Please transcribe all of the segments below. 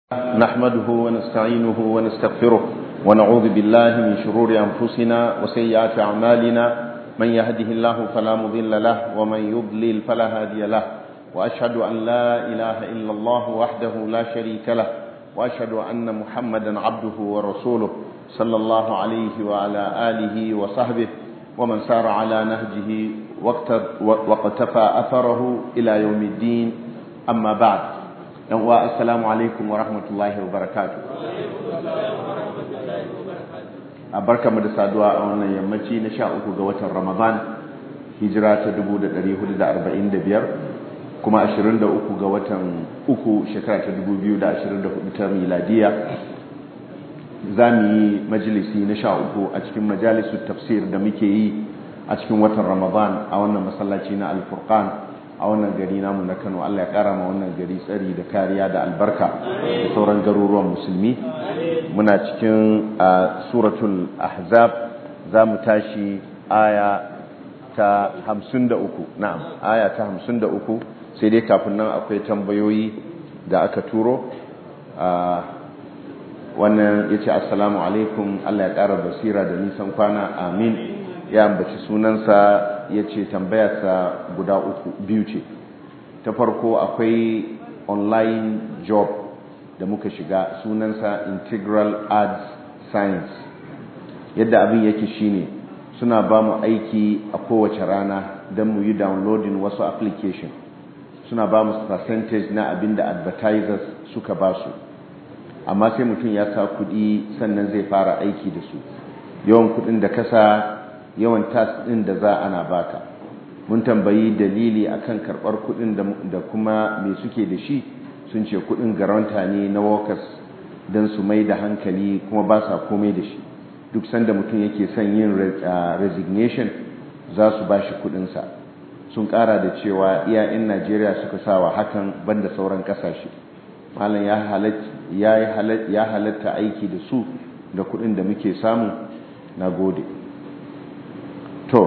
نحمده ونستعينه ونستغفره ونعوذ بالله من شرور أنفسنا وسيئات أعمالنا من يهده الله فلا مضل له ومن يضلل فلا هادي له وأشهد أن لا إله إلا الله وحده لا شريك له وأشهد أن محمدا عبده ورسوله صلى الله عليه وعلى آله وصحبه ومن سار على نهجه واقتفى أثره إلى يوم الدين أما بعد yan uwa assalamu alaikum wa rahmatullahi wa barakatu a barka mu da saduwa a wannan yammaci na sha uku ga watan ramadan hijira ta 1445 kuma 23 ga watan uku shekara ta 2024 ta miladiya za mu yi majalisi na sha uku a cikin majalisun tafsir da muke yi a cikin watan ramadan a wannan masallaci na alfurqan a wannan gari namu na Kano Allah ya kara ma wannan gari tsari da kariya da albarka da sauran garuruwan musulmi muna cikin suratul ahzab za mu tashi aya ta 53 na'am aya ta 53 sai dai kafin nan akwai tambayoyi da aka turo wannan yace assalamu alaikum Allah ya kara basira da nisan kwana amin ya ambaci sunansa ya ce tambayarsa guda uku biyu ce ta farko akwai online job da muka shiga sunansa integral arts science yadda abin yake shine suna ba mu aiki a kowace rana don mu yi downloading wasu application suna ba mu percentage na abin da advertisers suka ba su amma sai mutum ya sa kudi sannan zai fara aiki da su yawan kudin da kasa yawan tas ɗin da za ana baka mun tambayi dalili akan karɓar kuɗin da kuma me suke da shi sun ce kuɗin garanta ne na workers don su mai da hankali kuma ba sa komai da shi duk sanda mutum yake son yin resignation za su ba shi kuɗinsa sun ƙara da cewa iyayen najeriya suka sawa hakan banda sauran ƙasashe malam ya halatta aiki da su da kuɗin da muke samu na gode to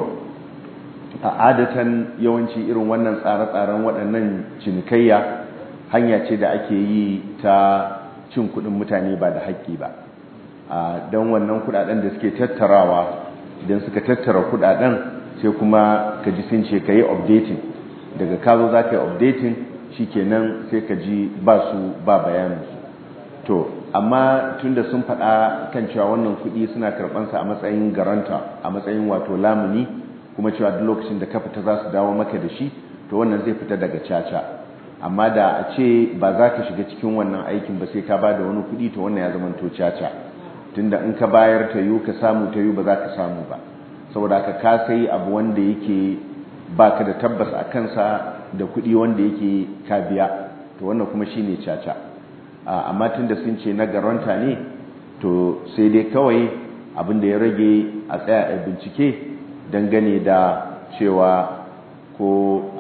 a adatan yawanci irin wannan tsare-tsaren waɗannan cinikayya hanya ce da ake yi ta cin kuɗin mutane ba da haƙƙi ba don wannan kuɗaɗen da suke tattarawa idan suka tattara kuɗaɗen sai kuma ka ji sun ce ka yi updating daga ka zo za ka yi updating shi kenan sai ka ji ba su ba bayaninsu to amma tunda sun faɗa kan cewa wannan kuɗi suna karɓansa a matsayin garanta a matsayin wato lamuni kuma cewa duk lokacin da ka fita za su dawo maka da shi to wannan zai fita daga caca amma da a ce ba za ka shiga cikin wannan aikin ba sai ka ba da wani kuɗi to wannan ya zama to caca tunda in ka bayar ta yiwu ka samu ta yiwu ba za ka samu ba saboda haka ka sai abu wanda yake ba ka da tabbas a kansa da kuɗi wanda yake ka biya to wannan kuma shine caca amma tun da sun ce na garanta ne to sai dai kawai abinda ya rage a tsaya a bincike dangane da cewa ko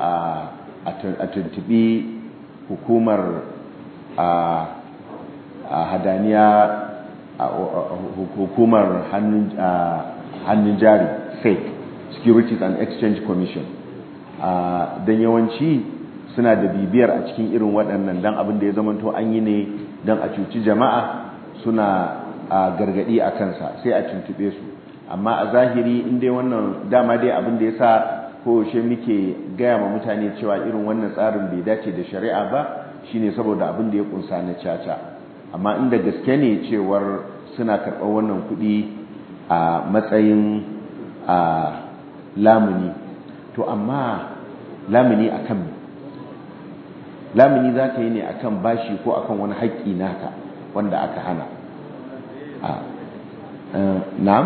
a tuntubi hukumar hadaniya hukumar hannun jari fake securities and exchange commission don yawanci suna da bibiyar a cikin irin waɗannan don abin da ya zamanto an yi ne don a cuci jama'a suna a gargaɗi a kansa sai a tuntube su amma a zahiri in dai wannan dama dai abin da ya sa koyaushe muke gaya ma mutane cewa irin wannan tsarin bai dace da shari'a ba shine saboda abin da ya kunsa na caca amma inda gaske ne cewar suna karɓar wannan kuɗi a matsayin a lamuni to amma lamuni akan lamuni za ka yi ne akan bashi ko akan wani haƙƙi naka wanda aka hana na'am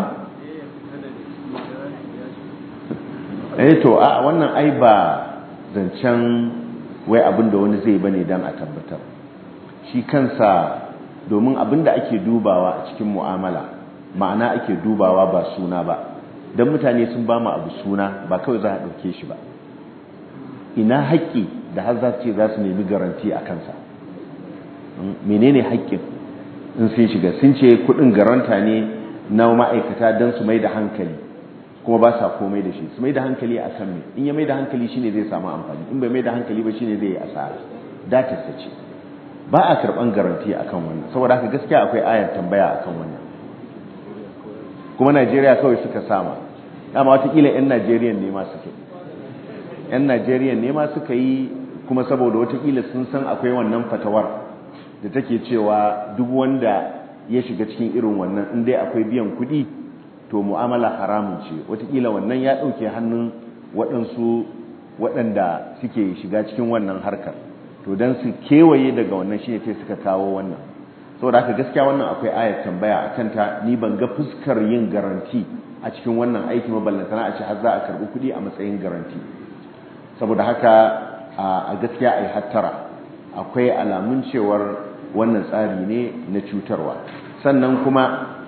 eh to a wannan ai ba zancen wai abin da wani zai bane dan a tabbatar shi kansa domin abin da ake dubawa a cikin mu'amala ma'ana ake dubawa ba suna ba don mutane sun ba mu abu suna ba kawai za a ɗauke shi ba ina haƙƙi da har za ce za su nemi garanti a kansa menene haƙƙin in sun shiga sun ce kuɗin garanta ne na ma'aikata don su mai da hankali kuma ba sa komai da shi su mai da hankali a kan me in ya mai da hankali shine zai samu amfani in bai mai da hankali ba shine zai yi asara datarsa ce ba a karban garanti akan wannan saboda haka gaskiya akwai ayar tambaya akan wannan kuma Najeriya kawai suka sama dama watakila 'yan Najeriya ne ma suke 'yan Najeriya ne ma suka yi kuma saboda watakila sun san akwai wannan fatawar da take cewa duk wanda ya shiga cikin irin wannan in dai akwai biyan kuɗi to mu'amala haramun ce watakila wannan ya ɗauke hannun waɗansu waɗanda suke shiga cikin wannan harkar to don su kewaye daga wannan shi ne sai suka kawo wannan saboda haka gaskiya wannan akwai ayat tambaya a kanta ni ban ga fuskar yin garanti a cikin wannan aiki maballantana a ce har za a karɓi kuɗi a matsayin garanti saboda haka a gaskiya a yi hattara akwai alamun cewar wannan tsari ne na cutarwa sannan kuma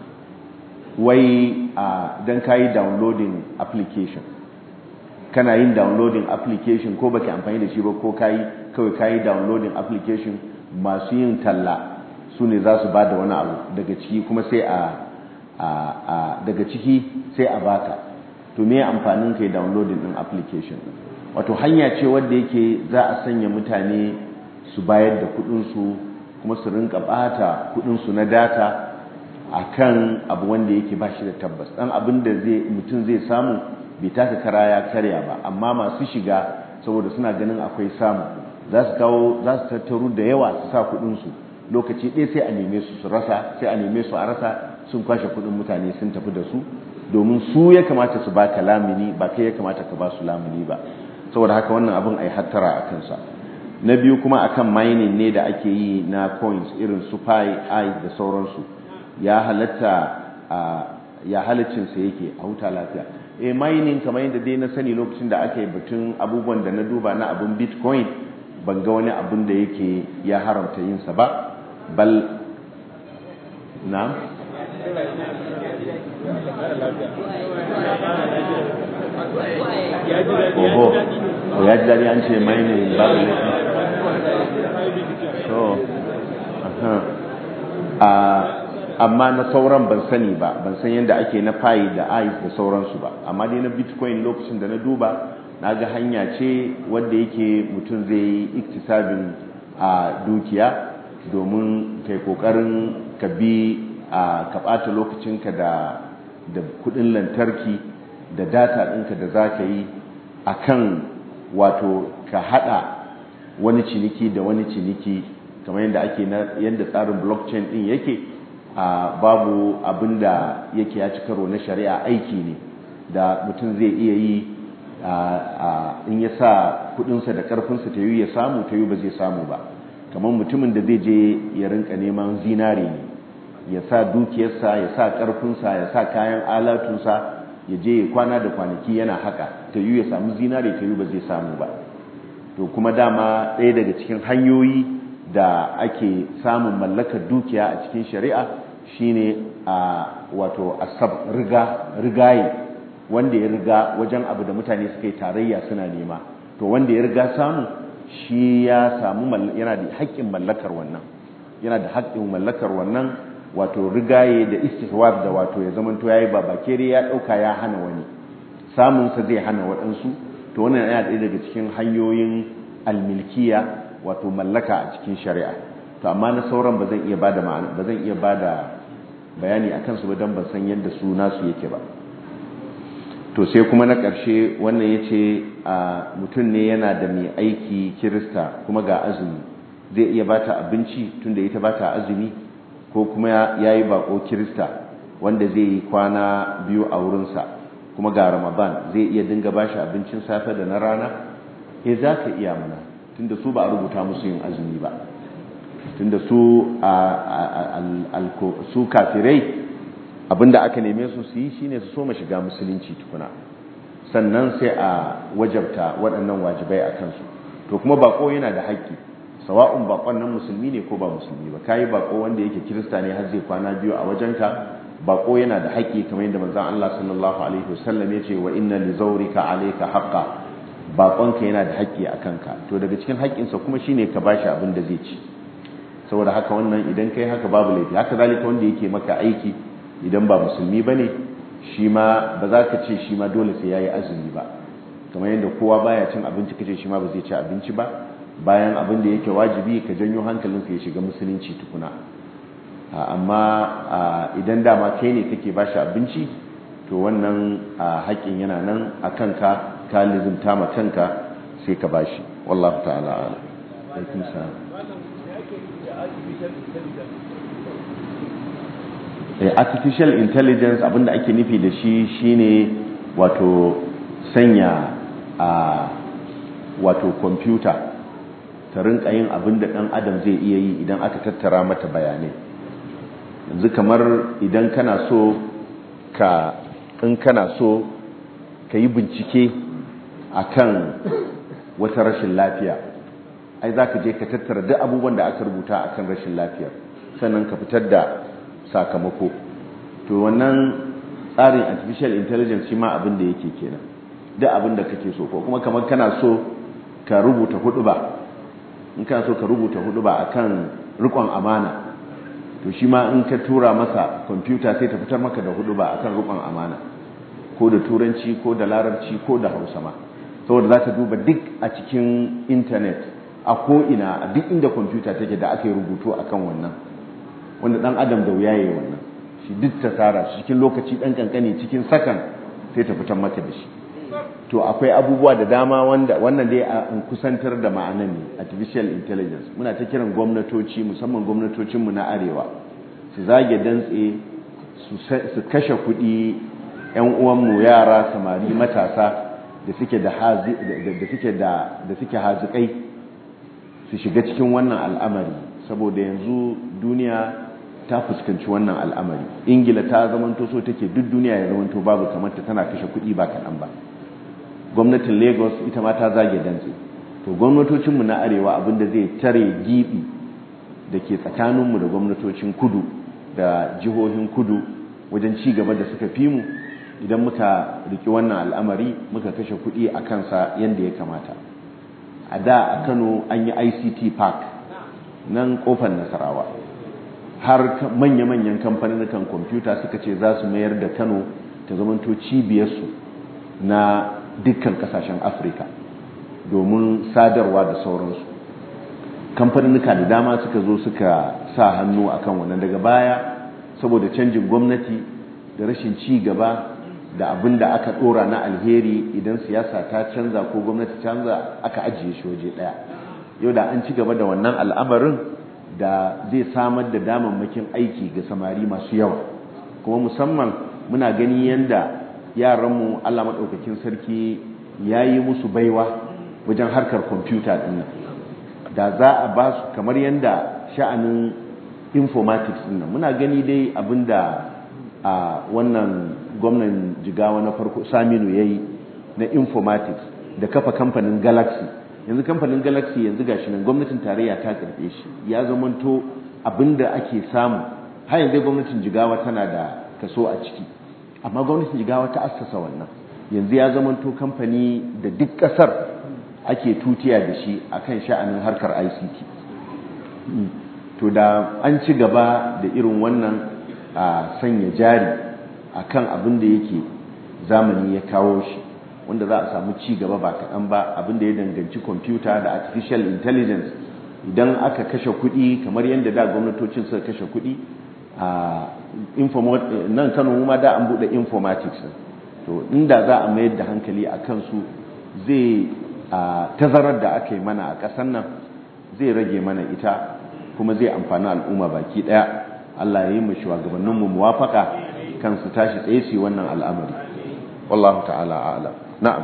wai don ka yi downloading application kana yin downloading application ko baki amfani da shi ba ko kayi kawai kayi downloading application masu yin talla su ne za su ba da wani abu daga ciki kuma sai a daga ciki sai a baka to me amfanin kai downloading din application wato hanya ce wadda yake za a sanya mutane su bayar da kudinsu kuma su rinka bata kudinsu na data akan abu wanda yake ba shi da tabbas dan abin da zai mutum zai samu bai taka kara ya karya ba amma masu shiga saboda suna ganin akwai samu za su kawo za su tattaru da yawa su sa kudinsu lokaci ɗaya sai a neme su su rasa sai a neme su a rasa sun kwashe kudin mutane sun tafi da su domin su ya kamata su baka lamini ba kai ya kamata ka ba su lamini ba saboda haka wannan abin ai hattara a kansa na biyu kuma akan mining ne da ake yi na coins irin su pi i da sauransu ya halatta ya halacinsa yake a huta lafiya e mining kamar yadda dai na sani lokacin da aka yi batun abubuwan da na duba na abin bitcoin ban ga wani abin da yake ya haramta yinsa ba bal na oho o ya ji daɗi an ce mining babu ne so amma na sauran ban sani ba ban san yadda ake na fayi da ice da sauransu ba amma dai na bitcoin lokacin da na duba na ga hanya ce wadda yake mutum zai yi iktisabin a dukiya domin kai kokarin ka bi a ka ɓata lokacinka da da kudin lantarki da data ɗinka da za ka yi a kan wato ka haɗa wani ciniki da wani ciniki kamar yadda ake na yadda tsarin blockchain ɗin yake a babu abin da yake ya ci karo na shari'a aiki ne da mutum zai iya yi in ya sa kudinsa da karfinsa ta yi ya samu ta yi ba zai samu ba kamar mutumin da zai je ya rinka neman zinare ne ya sa dukiyarsa ya sa karfinsa ya sa kayan alatunsa ya je ya kwana da kwanaki yana haka ta yi ya samu zinare ta yi ba zai samu ba to kuma dama ɗaya daga cikin hanyoyi da ake samun mallakar dukiya a cikin shari'a shine a wato asab riga rigaye wanda ya riga wajen abu da mutane suka yi tarayya suna nema to wanda ya riga samu shi ya samu yana da haƙƙin mallakar wannan yana da haƙƙin mallakar wannan wato rigaye da istihwar da wato ya zamanto yayi babakere ya ɗauka ya hana wani samun sa zai hana waɗansu to wannan yana ɗaya daga cikin hanyoyin almilkiya wato mallaka a cikin shari'a to amma na sauran ba zan iya bada ma'ana ba zan iya bada bayani akan su ba dan ban san yadda su nasu yake ba to sai kuma na ƙarshe wannan ya ce mutum ne yana da mai aiki kirista kuma ga azumi zai iya bata abinci tunda ita bata azumi ko kuma ya yi bako kirista wanda zai yi kwana biyu a wurinsa kuma ga ramadan zai iya dinga bashi abincin safe da na rana e za ka iya mana tunda su ba a rubuta musu yin azumi ba tunda su su kafirai abinda aka neme su su yi shine su soma shiga musulunci tukuna sannan sai a wajabta waɗannan wajibai a kansu to kuma bako yana da haƙƙi sawa'un bakon nan musulmi ne ko ba musulmi ba kayi bako wanda yake kirista ne har zai kwana biyu a wajenka bako yana da haƙƙi kamar yadda manzon Allah sallallahu alaihi wasallam ya ce wa inna li zawrika alayka haqqa bakonka yana da haƙƙi a kanka to daga cikin haƙƙinsa kuma shine ka bashi abin da zai ci saboda haka wannan idan kai haka babu laifi haka zalika wanda yake maka aiki idan ba musulmi ba ne shi ma ba za ka ce shi ma dole sai ya yi azumi ba kamar yadda kowa baya cin abinci kace shi ma ba zai ci abinci ba bayan abin da yake wajibi ka janyo hankalinsa ya shiga musulunci tukuna amma idan dama kai ne kake ba shi abinci to wannan haƙƙin yana nan a kanka ka lizimta ma kanka sai ka ba shi wallahu ta'ala ala alaikum salam artificial intelligence abinda ake nufi da shi shine wato sanya a wato kwamfuta ta rinka yin abinda dan adam zai iya yi idan aka tattara mata bayanai yanzu kamar idan kana so ka in kana so ka yi bincike akan wata rashin lafiya ai za ka je ka tattara duk abubuwan da aka rubuta akan rashin lafiyar sannan ka fitar da sakamako to wannan tsarin artificial intelligence shi ma abin da yake kenan duk abin da kake so ko kuma kamar kana so ka rubuta hudu ba in kana so ka rubuta hudu ba akan rikon amana to shi ma in ka tura masa kwamfuta sai ta fitar maka da hudu ba akan rikon amana ko da turanci ko da larabci ko da hausa ma saboda za ta duba duk a cikin intanet a ko'ina a duk inda kwamfuta take da aka yi rubutu akan wannan wanda dan adam da wuya yayi wannan shi duk ta tara shi cikin lokaci dan kankani cikin sakan sai ta fitar maka da shi to akwai abubuwa da dama wanda wannan dai a kusantar da ma'anan ne artificial intelligence muna ta kiran gwamnatoci musamman gwamnatocin mu na arewa su zage dantse su kashe kuɗi yan uwan mu yara samari matasa da suke da hazi da suke da da suke hazikai su shiga cikin wannan al'amari saboda yanzu duniya ta fuskanci wannan al'amari ingila ta zamanto so take duk duniya ya zamanto babu kamar ta tana kashe kuɗi ba kaɗan ba gwamnatin lagos ita ma ta zage dantse to gwamnatocinmu na arewa abinda zai tare gibi da ke tsakaninmu da gwamnatocin kudu da jihohin kudu wajen ci gaba da suka fi mu idan muka riki wannan al'amari muka kashe kuɗi a kansa yadda ya kamata a da a kano an yi ict park nan kofar nasarawa har manya-manyan kamfanin kwamfuta suka ce za su mayar da kano ta zamanto cibiyarsu na dukkan kasashen afirka domin sadarwa da sauransu kamfaninnika da dama suka zo suka sa hannu akan wannan daga baya saboda canjin gwamnati da rashin ci gaba da abin da aka dora na alheri idan siyasa ta canza ko gwamnati canza aka ajiye shi waje daya yau da an ci gaba da wannan al'amarin da zai samar da damammakin aiki ga samari masu yawa kuma musamman muna gani yadda yaranmu Allah maɗaukakin sarki ya yi musu baiwa wajen harkar kwamfuta ɗin da za a ba su kamar yadda sha'anin informatics ɗin muna gani dai abinda a wannan gwamnan jigawa na farko saminu ya yi na informatics da kafa kamfanin galaxy yanzu kamfanin galaxy yanzu gashi nan gwamnatin tarayya ta karɓe shi ya zamanto abinda ake samu har yanzu gwamnatin jigawa tana da kaso a ciki amma gwamnatin jigawa ta assasa wannan yanzu ya zamanto kamfani da duk kasar ake tutiya da shi akan sha'anin harkar ICT to da an ci gaba da irin wannan a sanya jari akan abin da yake zamani ya kawo shi wanda za a samu ci gaba ba kaɗan ba abin da ya danganci kwamfuta da artificial intelligence idan aka kashe kuɗi kamar yadda da gwamnatocin suka kashe kuɗi a nan kano ma da an buɗe informatics to inda za a mayar da hankali a kansu zai tazarar da aka yi mana a ƙasar nan zai rage mana ita kuma zai amfani al'umma baki ɗaya Allah ya yi mu shugabanninmu muwafaka kan su tashi tsaye su wannan al'amari wallahu ta'ala a'lam na'am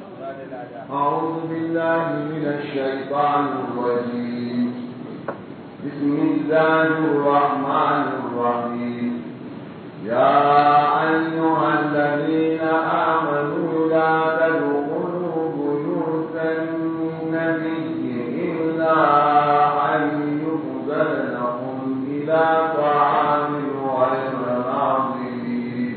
أعوذ بالله من الشيطان الرجيم بسم الله الرحمن الرحيم يا أيها الذين آمنوا لا تدخلوا بيوت النبي إلا أن يؤذن لكم إلى طعام غير ناظرين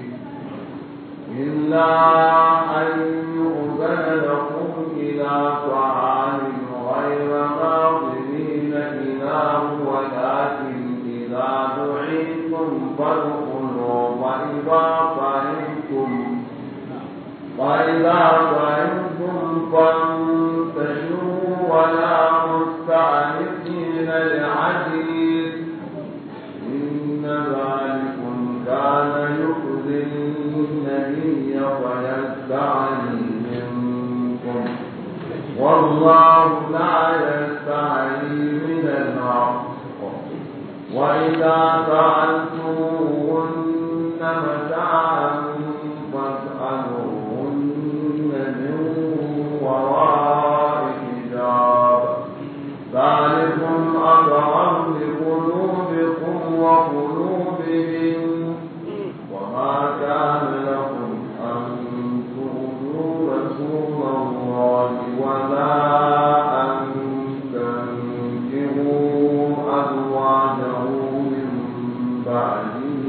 إلا أن يؤذن لكم إلى طعام غير ناظرين إله ولكن إذا دعيتم فادخلوا وإذا طعمتم وإذا طعمتم فانتشروا ولا إن ذلكم كان يؤذي النبي ويستعلي منكم والله لا يستعلي من الحق وإذا سألتموهن متاعا فاسألوهن من وراء حجاب ذلكم أطهر لقلوبكم وقلوبهم وما كان لكم أن تؤذوا رسول الله ولا أن تنكروا أزواجه من بعده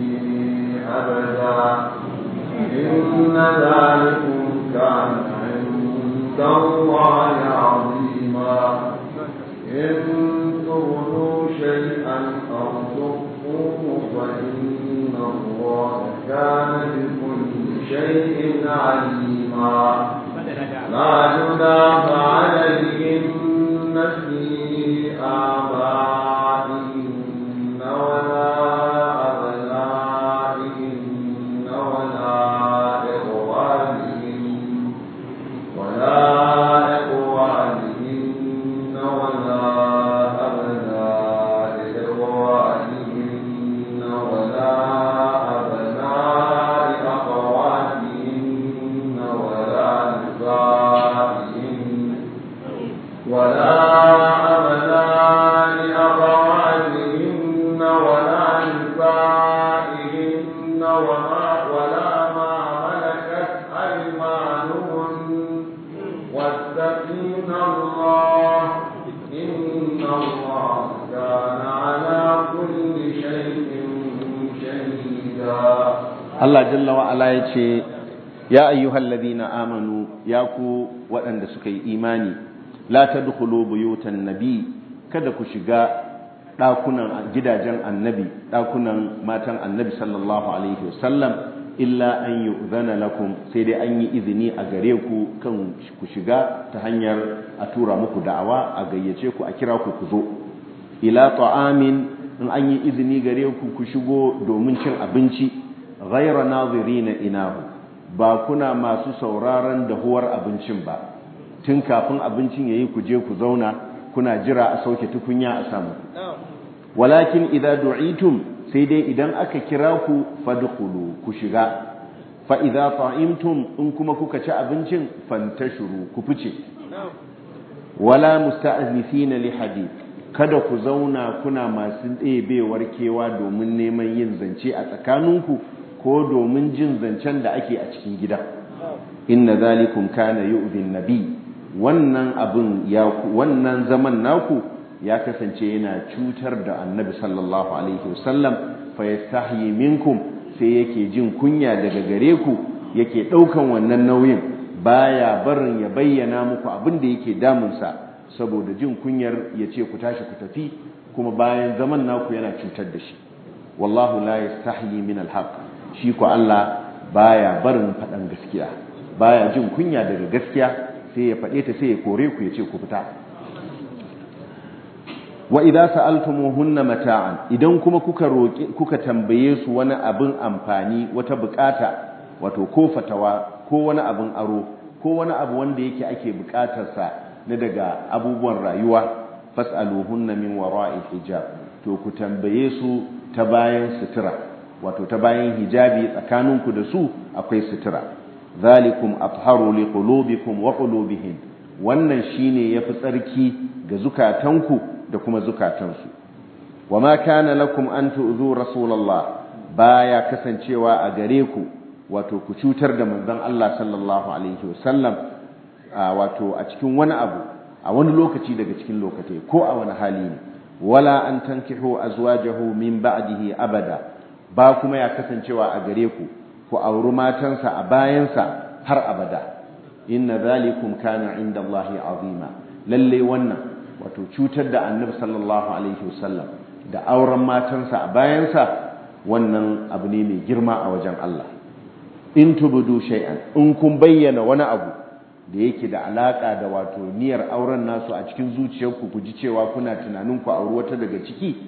أبدا إن ذلكم كان عند الله عظيما إن تبدوا شيئا أو تخفوه فإن الله كان بكل شيء عليما لا جناح عليهن في آبائهن ولا أبنائهن ولا إخوانهن ولا إخوانهن ولا أبناء إخوانهن ولا أبناء أخواتهن ولا نسائهن ولا أبناء أخواتهن ولا نسائهن وما ولا ما ملكت أيمانهن واتقين الله إن الله كان على كل شيء شهيدا Allah jalla wa ala ya ce ya ayyuhal ladina amanu ya ku waɗanda suka yi imani la tadkhulu buyutan nabi kada ku shiga ɗakunan gidajen annabi ɗakunan matan annabi sallallahu alaihi wasallam illa an yu'zana lakum sai dai an yi izini a gare ku kan ku shiga ta hanyar a tura muku da'awa a gayyace ku a kira ku ku zo ila ta'amin in an yi izini gare ku ku shigo domin cin abinci ghaira nazirina inahu ba kuna masu sauraron dahuwar abincin ba tun kafin abincin yayi ku je ku zauna kuna jira a sauke tukunya a samu walakin idza du'itum sai dai idan aka kira ku fadkhulu ku shiga fa idza ta'imtum in kuma kuka ci abincin fantashuru ku fice wala musta'nifina li hadith kada ku zauna kuna masu ɗebewar kewa domin neman yin zance a tsakaninku ko domin jin zancen da ake a cikin gida inna zalikum kana yu'dhin nabi wannan abin ya wannan zaman naku ya kasance yana cutar da annabi sallallahu alaihi wasallam fa yastahyi minkum sai yake jin kunya daga gare ku yake daukan wannan nauyin baya barin ya bayyana muku abin da yake damunsa saboda jin kunyar ya ce ku tashi ku tafi kuma bayan zaman naku yana cutar da shi wallahu la yastahyi min alhaq shi ko Allah baya barin faɗan gaskiya baya jin kunya daga gaskiya sai ya faɗe ta sai ya kore ku ya ce ku fita wa idza sa'altumuhunna mata'an idan kuma kuka roki kuka tambaye su wani abin amfani wata bukata wato ko fatawa ko wani abin aro ko wani abu wanda yake ake bukatar sa na daga abubuwan rayuwa fas'aluhunna min wara'i hijab to ku tambaye su ta bayan sutura wato ta bayan hijabi tsakaninku da su akwai sutura zalikum atharu liqulubikum wa qulubihim wannan shine yafi tsarki ga zukatanku da kuma zukatansu wama kana lakum an tu'zu rasulullah baya kasancewa a gare ku wato ku cutar da manzon Allah sallallahu alaihi wasallam wato a cikin wani abu a wani lokaci daga cikin lokatai ko a wani hali ne wala an tankihu azwajahu min ba'dihi abada ba kuma ya kasancewa a gare ku ku auri matansa a bayansa har abada inna zalikum kana inda Allahi azima lalle wannan wato cutar da annabi sallallahu alaihi wasallam da auren matansa a bayansa wannan abu ne mai girma a wajen Allah in tubudu shay'an in kun bayyana wani abu da yake da alaka da wato niyyar auren nasu a cikin zuciyarku ku ji cewa kuna tunanin ku auri wata daga ciki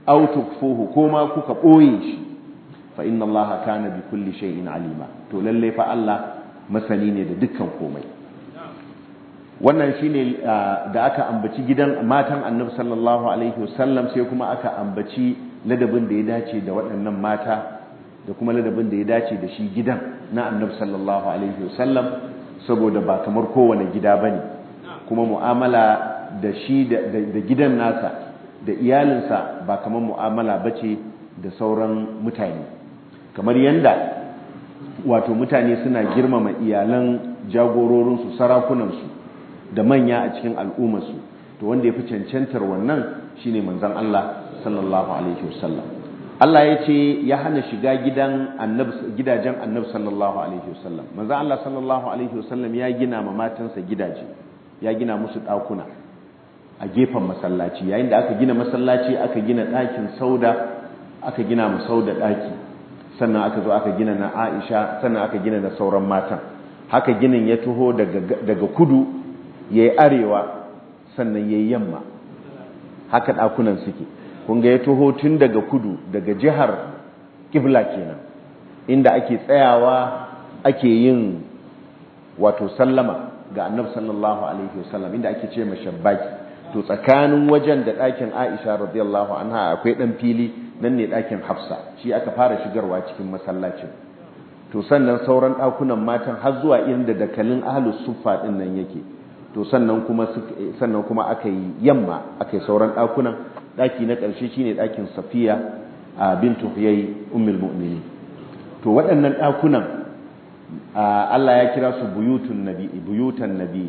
aw tukfuhu ko ma kuka ɓoye shi fa inna Allah kana bi kulli shay'in alima to lalle fa Allah masani ne da dukkan komai wannan shine da aka ambaci gidan matan Annabi sallallahu alaihi wasallam sai kuma aka ambaci ladabin da ya dace da waɗannan mata da kuma ladabin da ya dace da shi gidan na Annabi sallallahu alaihi wasallam saboda ba kamar kowane gida bane kuma mu'amala da shi da gidan nasa da iyalinsa ba kamar mu'amala bace da sauran mutane kamar yanda wato mutane suna girmama iyalan jagororinsu sarakunansu da manya a cikin al'ummarsu to wanda ya fi cancantar wannan shine manzon Allah sallallahu alaihi wasallam Allah ya ce ya hana shiga gidan gidajen annabi sallallahu alaihi wasallam manzon Allah sallallahu alaihi wasallam ya gina ma matansa gidaje ya gina musu ɗakuna a gefen masallaci yayin da aka gina masallaci aka gina ɗakin sauda aka gina mu sauda ɗaki sannan aka zo aka gina na aisha sannan aka gina na sauran matan haka ginin ya taho daga kudu ya yi arewa sannan ya yi yamma haka ɗakunan suke kunga ya taho tun daga kudu daga jihar kibla kenan inda ake tsayawa ake yin wato sallama ga annabi sallallahu alaihi wasallam inda ake ce mashabbaki to tsakanin wajen da ɗakin aisha radiyallahu anha akwai ɗan fili nan ne ɗakin hafsa shi aka fara shigarwa cikin masallacin to sannan sauran ɗakunan matan har zuwa inda dakalin ahlus suffa ɗin nan yake to sannan kuma sannan kuma aka yi yamma aka yi sauran ɗakunan ɗaki na ƙarshe shine ɗakin safiya a bintu huyai ummul mu'minin to waɗannan ɗakunan Allah ya kira su buyutun nabi buyutan nabi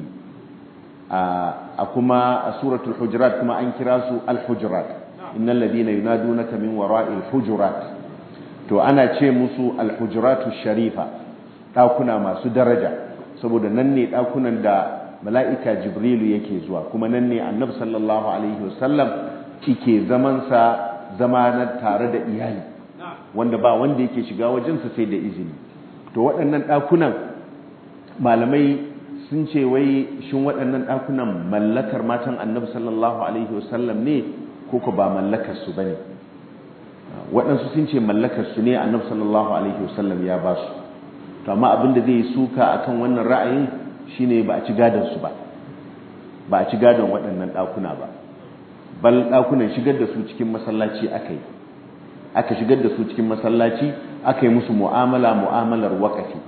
a kuma a suratul hujurat kuma an kira su al-hujurat innal ladina yunadunaka min wara'il hujurat to ana ce musu al-hujuratu sharifa ɗakuna masu daraja saboda nan ne ɗakunan da mala'ika jibrilu yake zuwa kuma nan ne annabi sallallahu alaihi wasallam yake zamansa zama na tare da iyali wanda ba wanda yake shiga wajensa sai da izini to waɗannan ɗakunan malamai sun ce wai shin waɗannan ɗakunan mallakar matan annabi sallallahu alaihi wasallam ne ko ko ba mallakar su bane waɗansu sun ce mallakar su ne annabi sallallahu alaihi wasallam ya ba su to amma abin da zai suka akan wannan ra'ayin shine ba a ci gadon su ba ba a ci gadon waɗannan ɗakuna ba bal ɗakunan shigar da su cikin masallaci aka yi aka shigar da su cikin masallaci aka yi musu mu'amala mu'amalar waƙafi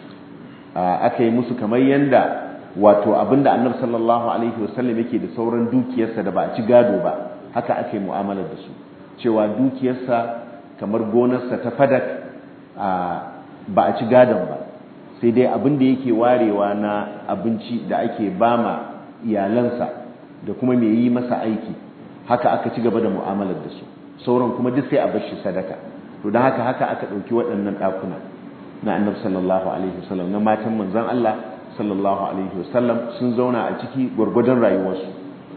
aka yi musu kamar yanda wato abinda annabi sallallahu alaihi wasallam yake da sauran dukiyarsa da ba a ci gado ba haka aka yi mu'amalar da su cewa dukiyarsa kamar gonarsa ta fadak ba a ci gadon ba sai dai abin da yake warewa na abinci da ake bama iyalansa da kuma mai yi masa aiki haka aka ci gaba da mu'amalar da su sauran kuma duk sai a bar shi sadaka to don haka haka aka ɗauki waɗannan ɗakuna na annabi sallallahu alaihi wasallam na matan manzon Allah sallallahu alaihi wasallam sun zauna a ciki gwargwadon rayuwarsu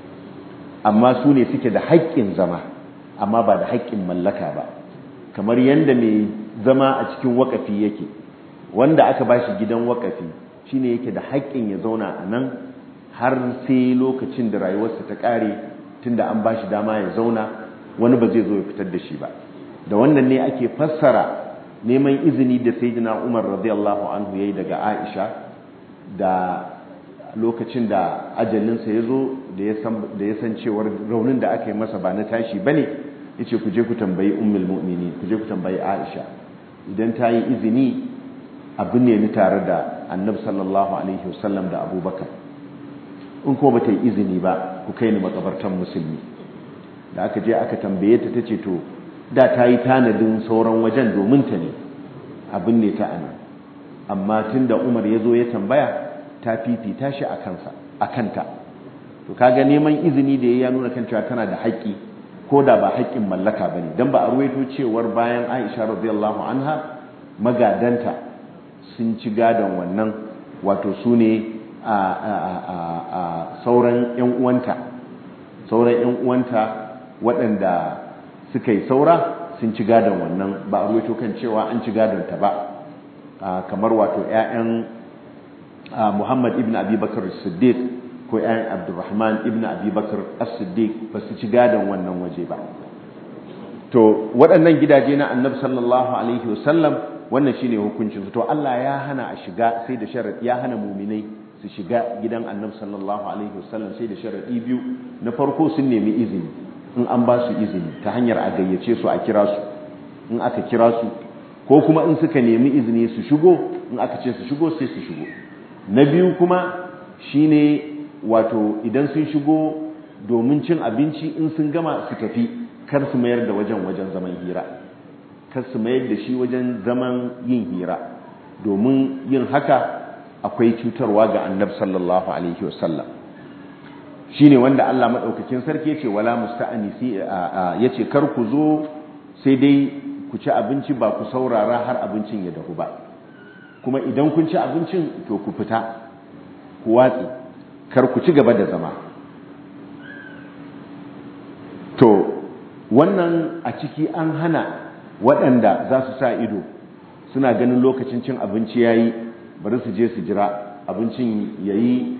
amma su ne suke da haƙƙin zama amma ba da haƙƙin mallaka ba kamar yadda mai zama a cikin wakafi yake wanda aka ba shi gidan wakafi shine yake da haƙƙin ya zauna a nan har sai lokacin da rayuwarsa ta ƙare tunda an ba shi dama ya zauna wani ba zai zo ya fitar da shi ba da wannan ne ake fassara neman izini da sayyidina Umar radiyallahu anhu yayi daga Aisha da lokacin da ajalinsa ya zo da ya san cewar raunin da aka yi masa ba na tashi bane yace ku je ku tambayi ummul mu'minin ku je ku tambayi Aisha idan ta yi izini abin ne ni tare da Annabi sallallahu alaihi wasallam da Abubakar in ko ba ta yi izini ba ku kai ni makabartan musulmi da aka je aka tambaye ta tace to da ta yi tanadin sauran wajen domin ta ne abin ne ta ana amma tun da umar ya zo ya tambaya ta fifita shi a kansa a kanta to kaga neman izini da ya nuna kan cewa tana da haƙƙi ko da ba haƙƙin mallaka ba ne don ba a ruwaito cewar bayan aisha radiyallahu anha magadanta sun ci gadon wannan wato su ne a sauran 'yan uwanta sauran 'yan uwanta waɗanda suka yi saura sun ci gadon wannan ba a ruwaito kan cewa an ci gadon ta ba kamar wato 'ya'yan Muhammad ibn Abi Bakar Siddiq ko 'ya'yan Abdurrahman ibn Abi Bakar As-Siddiq ba su ci gadon wannan waje ba to waɗannan gidaje na annabi sallallahu alaihi wasallam wannan shine hukuncin su to Allah ya hana a shiga sai da sharadi ya hana muminai su shiga gidan annabi sallallahu alaihi wasallam sai da sharadi biyu na farko sun nemi izini in an ba su izini ta hanyar a gayyace su a kira su in aka kira su ko kuma in suka nemi izini su shigo in aka ce su shigo sai su shigo na biyu kuma shine wato idan sun shigo domin cin abinci in sun gama su tafi kar su mayar da wajen wajen zaman hira kar su mayar da shi wajen zaman yin hira domin yin haka akwai cutarwa ga annab sallallahu alaihi wasallam shine wanda Allah madaukakin sarki yace wala musta'anisi yace kar ku zo sai dai ku ci abinci ba ku saurara har abincin ya dahu ba kuma idan kun ci abincin to ku fita ku watsi kar ku ci gaba da zama to wannan a ciki an hana waɗanda za su sa ido suna ganin lokacin cin abinci yayi bari su je su jira abincin yayi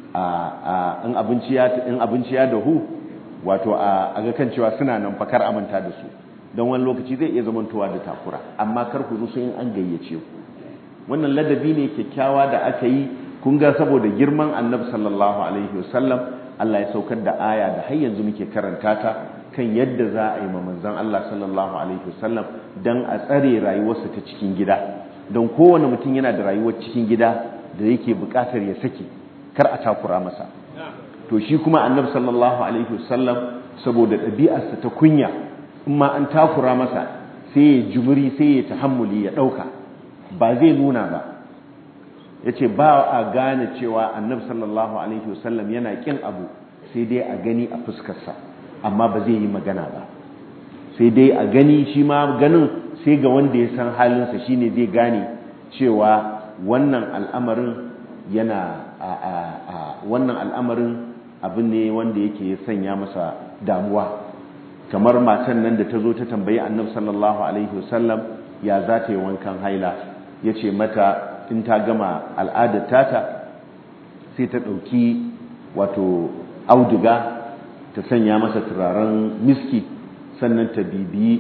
in abinci ya in abinci ya dahu wato a ga kan cewa suna nan fakar amanta da su don wani lokaci zai iya zamantowa da takura amma kar ku zo in an gayyace ku wannan ladabi ne kyakkyawa da aka yi kun ga saboda girman annabi sallallahu alaihi wasallam Allah ya saukar da aya da har yanzu muke karanta ta kan yadda za a yi ma manzon Allah sallallahu alaihi wasallam dan a tsare rayuwarsa ta cikin gida don kowane mutum yana da rayuwar cikin gida da yake buƙatar ya sake kar a takura masa to shi kuma annabi sallallahu alaihi wasallam saboda ɗabi'arsa ta kunya in ma an takura masa sai ya jumuri sai ya tahammuli ya ɗauka ba zai nuna ba ya ce ba a gane cewa annabi sallallahu alaihi wasallam yana ƙin abu sai dai a gani a fuskarsa amma ba zai yi magana ba sai dai a gani shi ma ganin sai ga wanda ya san halinsa shine zai gane cewa wannan al'amarin yana wannan al'amarin abu ne wanda yake sanya masa damuwa kamar matan nan da ta zo ta tambayi annabi sallallahu alaihi wasallam ya za ta yi wankan haila ya ce mata in ta gama al'adar tata sai ta ɗauki wato auduga ta sanya masa turaren miski sannan ta bibiyi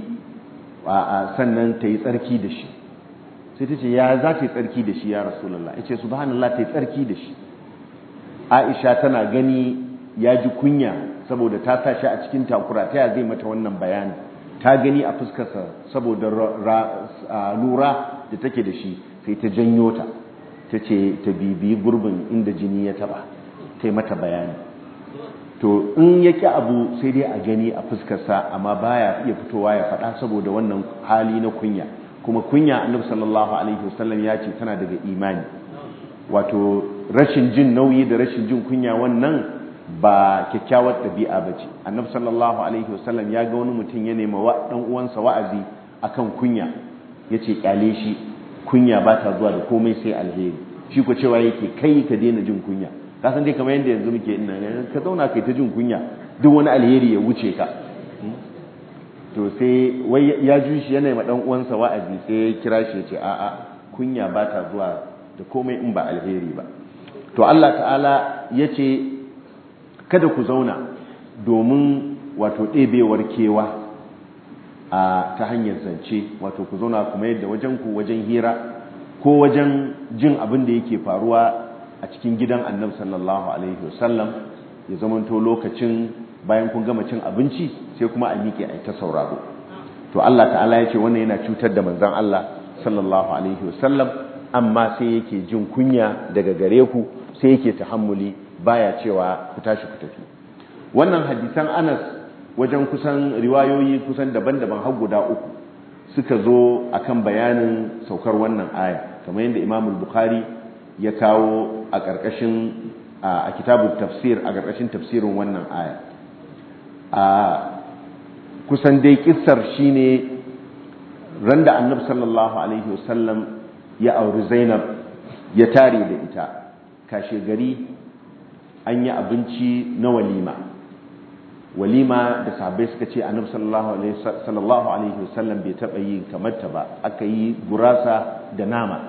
sannan ta yi tsarki da shi sai ta ce ya za ta yi tsarki da shi ya rasulallah ya ce subhanallah ta yi tsarki da shi aisha tana gani ya ji kunya saboda ta sa shi a cikin takura ta ya zai mata wannan bayani ta gani a fuskarsa saboda lura da take da shi sai ta janyo ta ta ce ta bibiyi gurbin inda jini ya taba ta yi mata bayani to in ya ƙi abu sai dai a gani a fuskarsa amma baya iya fitowa ya faɗa saboda wannan hali na kunya kuma kunya annabi sallallahu alaihi wasallam ya ce tana daga imani wato rashin jin nauyi da rashin jin kunya wannan ba kyakkyawar ɗabi'a ba ce annabi sallallahu alaihi wasallam ya ga wani mutum ya nema wa ɗan uwansa wa'azi akan kunya ya ce kyale shi kunya ba ta zuwa da komai sai alheri shi ko cewa yake kai ka daina jin kunya ka san dai kamar yadda yanzu muke ina ka zauna kai ta jin kunya duk wani alheri ya wuce ka to sai wai ya ji shi yana ma dan uwansa wa'azi sai ya kira shi ya ce a'a kunya ba ta zuwa da komai in ba alheri ba to Allah ta'ala ya ce kada ku zauna domin wato ɗebewar kewa a ta hanyar zance wato ku zauna kuma yadda wajen ku wajen hira ko wajen jin abin da yake faruwa a cikin gidan annabi sallallahu alaihi wasallam ya zamanto lokacin bayan kun gama cin abinci sai kuma a miƙe a ta sauraro to Allah ta'ala ya ce wannan yana cutar da manzon Allah sallallahu alaihi wasallam amma sai yake jin kunya daga gare ku sai yake tahammuli baya cewa ku tashi ku tafi wannan hadisan Anas wajen kusan riwayoyi kusan daban-daban har guda uku suka zo akan bayanin saukar wannan aya kamar yadda Imam Bukhari ya kawo a ƙarƙashin a kitabun tafsir a ƙarƙashin tafsirin wannan aya a kusan dai kissar shine randa annabi sallallahu alaihi wasallam ya auri zainab ya tare da ita kashe gari an yi abinci na walima walima da sahabbai suka ce annabi sallallahu alaihi wasallam bai taɓa yi kamar ta ba aka yi gurasa da nama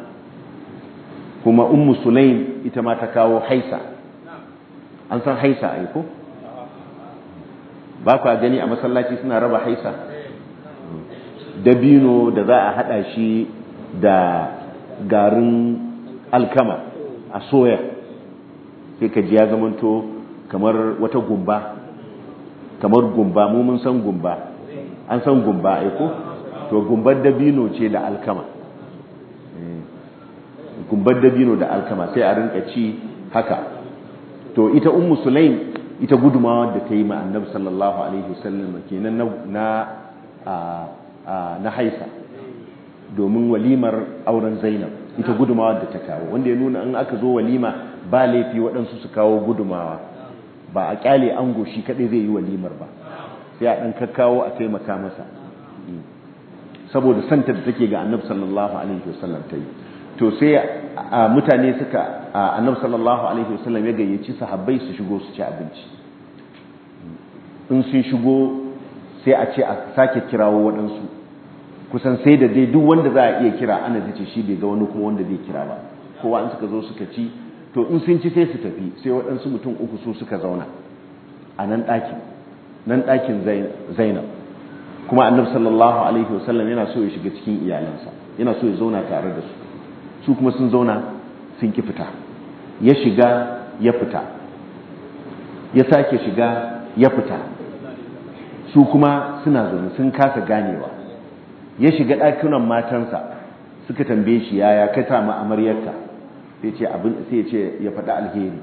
kuma ummu sulaim ita ma ta kawo haisa an san haisa ai ko ba kwa gani a masallaci suna raba haisa dabino da za a hada shi da garin alkama a soya sai ka ji ya zamanto kamar wata gumba kamar gumba mu mun san gumba an san gumba aiko to gumbar dabino ce da alkama gumbar dabino da alkama sai a rinka ci haka to ita ummu sulaim ita gudumawa da ta yi ma annabi sallallahu alaihi wasallam kenan na na haisa domin walimar auren zainab ita gudumawa da ta kawo wanda ya nuna in aka zo walima ba laifi waɗansu su kawo gudumawa ba a kyale ango shi kaɗai zai yi walimar ba sai a ɗan kakkawo a taimaka masa saboda santa da take ga annabi sallallahu alaihi wasallam ta yi to sai mutane suka annabi sallallahu alaihi wasallam ya gayyaci sahabbai su shigo su ci abinci in sun shigo sai a ce a sake kirawo waɗansu kusan sai da dai duk wanda za a iya kira ana ta ce shi bai ga wani kuma wanda zai kira ba kowa in suka zo suka ci to in sun ci sai su tafi sai waɗansu mutum uku su suka zauna a nan ɗakin nan ɗakin zainab kuma annabi sallallahu alaihi wasallam yana so ya shiga cikin iyalansa yana so ya zauna tare da su su kuma sun zauna sun ki fita ya shiga ya fita ya sake shiga ya fita su kuma suna zaune sun kasa ganewa ya shiga ɗakunan matansa suka tambaye shi yaya ka samu amaryarka sai ce abin sai ce ya faɗi alheri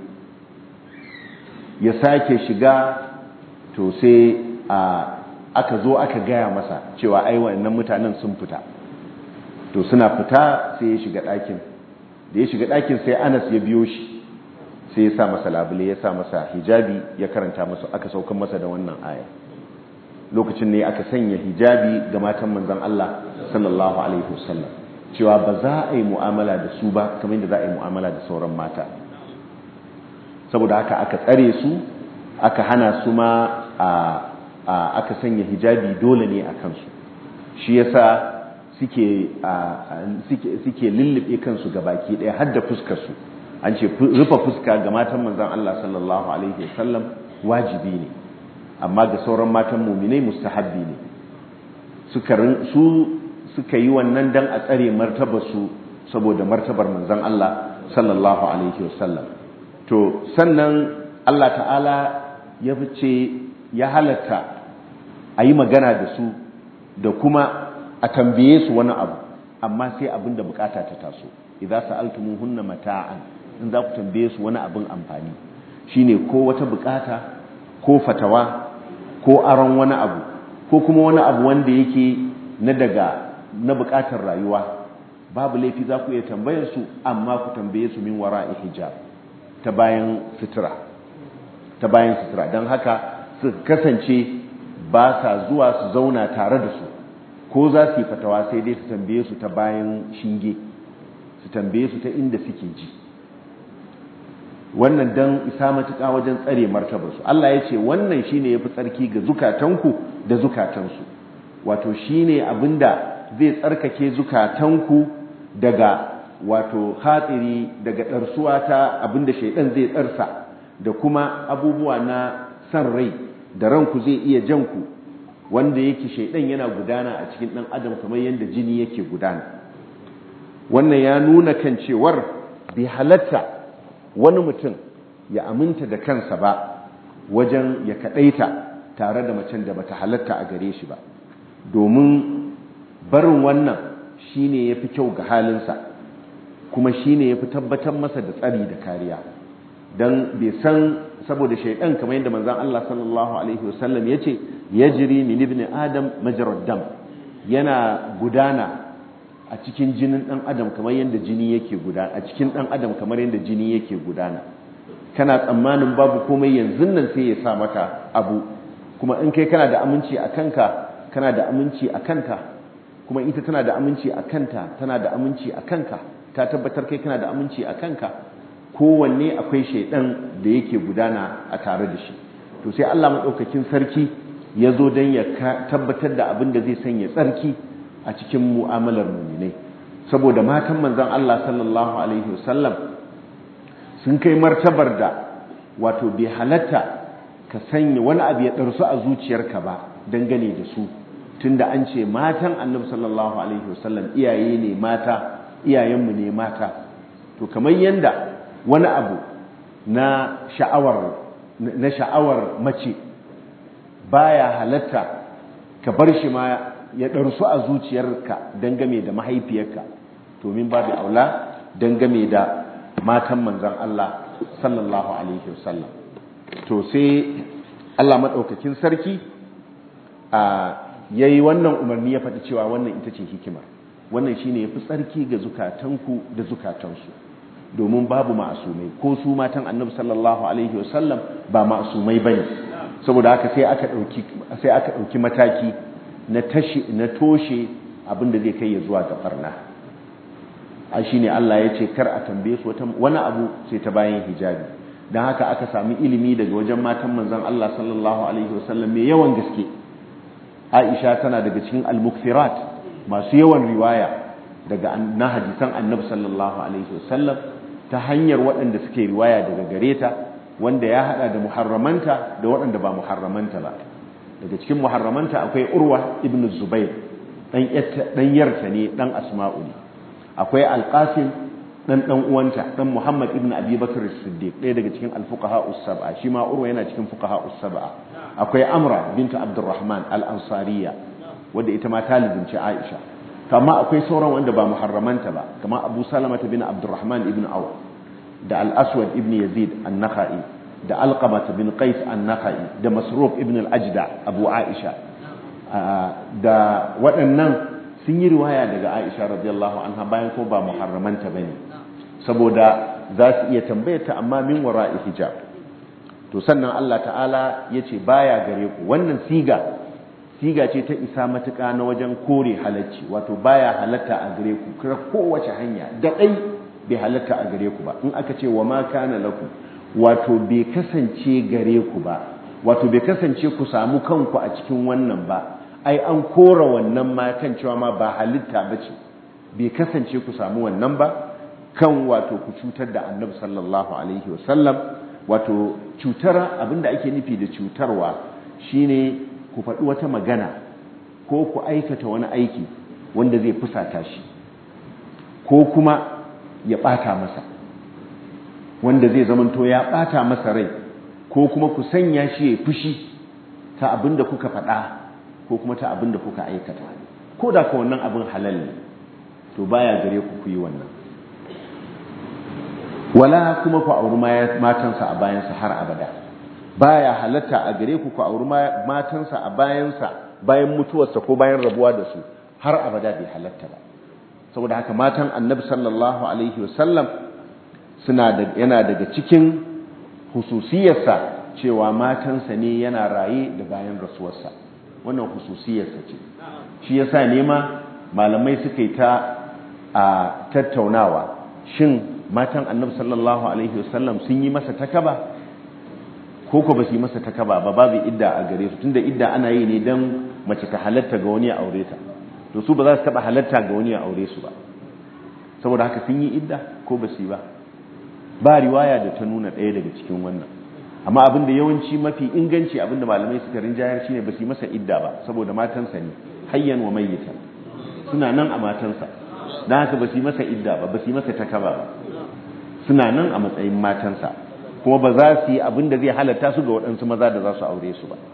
ya sake shiga to sai a aka zo aka gaya masa cewa ai wannan mutanen sun fita to suna fita sai ya shiga ɗakin da ya shiga ɗakin sai anas ya biyo shi sai ya sa masa labule ya sa masa hijabi ya karanta masa aka saukan masa da wannan aya lokacin ne aka sanya hijabi ga matan manzon Allah sallallahu alaihi wasallam cewa ba za a yi mu'amala da su ba kamar yadda za a yi mu'amala da sauran mata saboda haka aka tsare su aka hana su ma a aka sanya hijabi dole ne a kansu shi yasa suke suke lullube kansu ga baki ɗaya har da fuskar su an ce rufe fuska ga matan manzon Allah sallallahu alaihi wasallam wajibi ne amma ga sauran matan muminai mustahabbi ne suka su suka yi wannan dan a tsare martabar su saboda martabar manzon Allah sallallahu alaihi wasallam to sannan Allah ta'ala ya fice ya halatta a yi magana da su da kuma a tambaye su wani abu amma sai abin da bukata ta taso idan sa'altumuhunna mata'an in za ku tambaye su wani abin amfani shine ko wata bukata ko fatawa ko aron wani abu ko kuma wani abu wanda yake na daga na bukatar rayuwa babu laifi za ku iya tambayar su amma ku tambaye su min wara'i hijab ta bayan sutura ta bayan sutura don haka su kasance ba sa zuwa su zauna tare da su ko za su yi fatawa sai dai su tambaye su ta bayan shinge su tambaye su ta inda suke ji wannan dan isa matuƙa wajen tsare martabarsu Allah ya ce wannan shine yafi tsarki ga zukatanku da zukatansu wato shine abinda zai tsarkake zukatanku daga wato hatsiri daga ɗarsuwa ta abinda shaidan zai tsarsa da kuma abubuwa na san rai da ranku zai iya janku wanda yake shaidan yana gudana a cikin ɗan adam kamar yadda jini yake gudana wannan ya nuna kan cewar bai halatta wani mutum ya aminta da kansa ba wajen ya kaɗaita tare da macen da bata halatta a gare shi ba domin barin wannan shine yafi kyau ga halinsa kuma shine yafi tabbatar masa da tsari da kariya dan bai san saboda shaidan kamar yadda manzon Allah sallallahu alaihi wasallam yace yajri min ibn adam majrad dam yana gudana a cikin jinin dan adam kamar yadda jini yake gudana a cikin dan adam kamar yadda jini yake gudana kana tsammanin babu komai yanzu nan sai ya sa maka abu kuma in kai kana da aminci a kanka kana da aminci a kanta kuma ita tana da aminci a kanta tana da aminci a kanka ta tabbatar kai kana da aminci a kanka kowanne akwai shaidan da yake gudana a tare da shi to sai Allah madaukakin sarki ya zo don ya tabbatar da abin da zai sanya tsarki a cikin mu'amalar muminai saboda matan manzon Allah sallallahu alaihi wasallam sun kai martabar da wato bai halatta ka sanya wani abu ya ɗarsu a zuciyarka ba dangane da su tunda an ce matan annabi sallallahu alaihi wasallam iyaye ne mata iyayenmu ne mata to kamar yanda wani abu na sha'awar na sha'awar mace baya halatta ka bar shi ma ya ɗarsu a zuciyarka dangame da mahaifiyarka to min babu aula dangame da matan manzon Allah sallallahu alaihi wasallam to sai Allah madaukakin sarki a yayi wannan umarni ya faɗi cewa wannan ita ce hikima wannan shine yafi tsarki ga zukatanku da zukatansu domin babu ma'asumai ko su matan annabi sallallahu alaihi wasallam ba ma'asumai bane saboda haka sai aka dauki sai aka dauki mataki na tashi na toshe abinda zai kai ya zuwa ga barna a shine Allah ya ce kar a tambaye su wani abu sai ta bayan hijabi dan haka aka sami ilimi daga wajen matan manzon Allah sallallahu alaihi wasallam mai yawan gaske Aisha tana daga cikin al-mukthirat masu yawan riwaya daga na hadisan Annabi sallallahu alaihi wasallam ta hanyar waɗanda suke riwaya daga gare ta wanda ya hada da muharramanta da waɗanda ba muharramanta ba daga cikin muharramanta akwai Urwa ibn Zubair dan dan yarta ne dan Asma'u ne akwai Al-Qasim dan dan uwanta dan Muhammad ibn Abi Bakr as-Siddiq ɗaya daga cikin al-fuqaha us-sab'a shi ma Urwa yana cikin fuqaha us-sab'a akwai Amra bint Abdurrahman al-Ansariya wanda ita ma talibin ce Aisha kama akwai sauran wanda ba muharramanta ba kama Abu Salama bin Abdurrahman ibn Auf da Al-Aswad ibn Yazid an-Nakhai da Alqamah bin Qais an-Nakhai da Masruq ibn al-Ajda Abu Aisha da waɗannan sun yi riwaya daga Aisha radiyallahu anha bayan ko ba muharramanta bane saboda za su iya tambayar ta amma min wara'i hijab to sannan Allah ta'ala yace baya gare ku wannan siga siga ce ta isa matuƙa na wajen kore halacci wato baya halatta a gare ku kira kowace hanya da ɗai bai halatta a gare ku ba in aka ce wa ma kana lakum wato bai kasance gare ku ba wato bai kasance ku samu kanku a cikin wannan ba ai an kora wannan ma kan cewa ma ba halitta ba ce bai kasance ku samu wannan ba kan wato ku cutar da annabi sallallahu alaihi wasallam wato cutar abinda ake nufi da cutarwa shine ku faɗi wata magana ko ku aikata wani aiki wanda zai fusata shi ko kuma ya ɓata masa wanda zai zamanto ya ɓata masa rai ko kuma ku sanya shi ya fushi ta abinda kuka faɗa ko kuma ta abinda kuka aikata ko da ka wannan abin halal ne to baya gare ku ku yi wannan wala kuma ku auri matansa a bayansa har abada baya halatta a gare ku ku auri matansa a bayansa bayan mutuwarsa ko bayan rabuwa da su har abada bai halatta ba saboda haka matan annabi sallallahu alaihi wasallam suna da yana daga cikin hususiyarsa cewa matansa ne yana raye da bayan rasuwarsa wannan hususiyarsa ce shi yasa nema malamai suka yi ta a tattaunawa shin matan annabi sallallahu alaihi wasallam sun yi masa takaba ko ko ba su yi masa takaba ba babu idda a gare su tunda idda ana yi ne dan mace ta halatta ga wani ya aure ta to su ba za su taba halatta ga wani ya aure su ba saboda haka sun yi idda ko ba su yi ba ba riwaya da ta nuna ɗaya daga cikin wannan amma abin da yawanci mafi inganci abin da malamai suka rinjayar shine ba su yi masa idda ba saboda matansa ne hayyan wa mayyita suna nan a matansa dan haka ba su yi masa idda ba ba su yi masa takaba ba suna nan a matsayin matansa kuma ba za su yi abin da zai halatta su ga waɗansu maza da za su aure su ba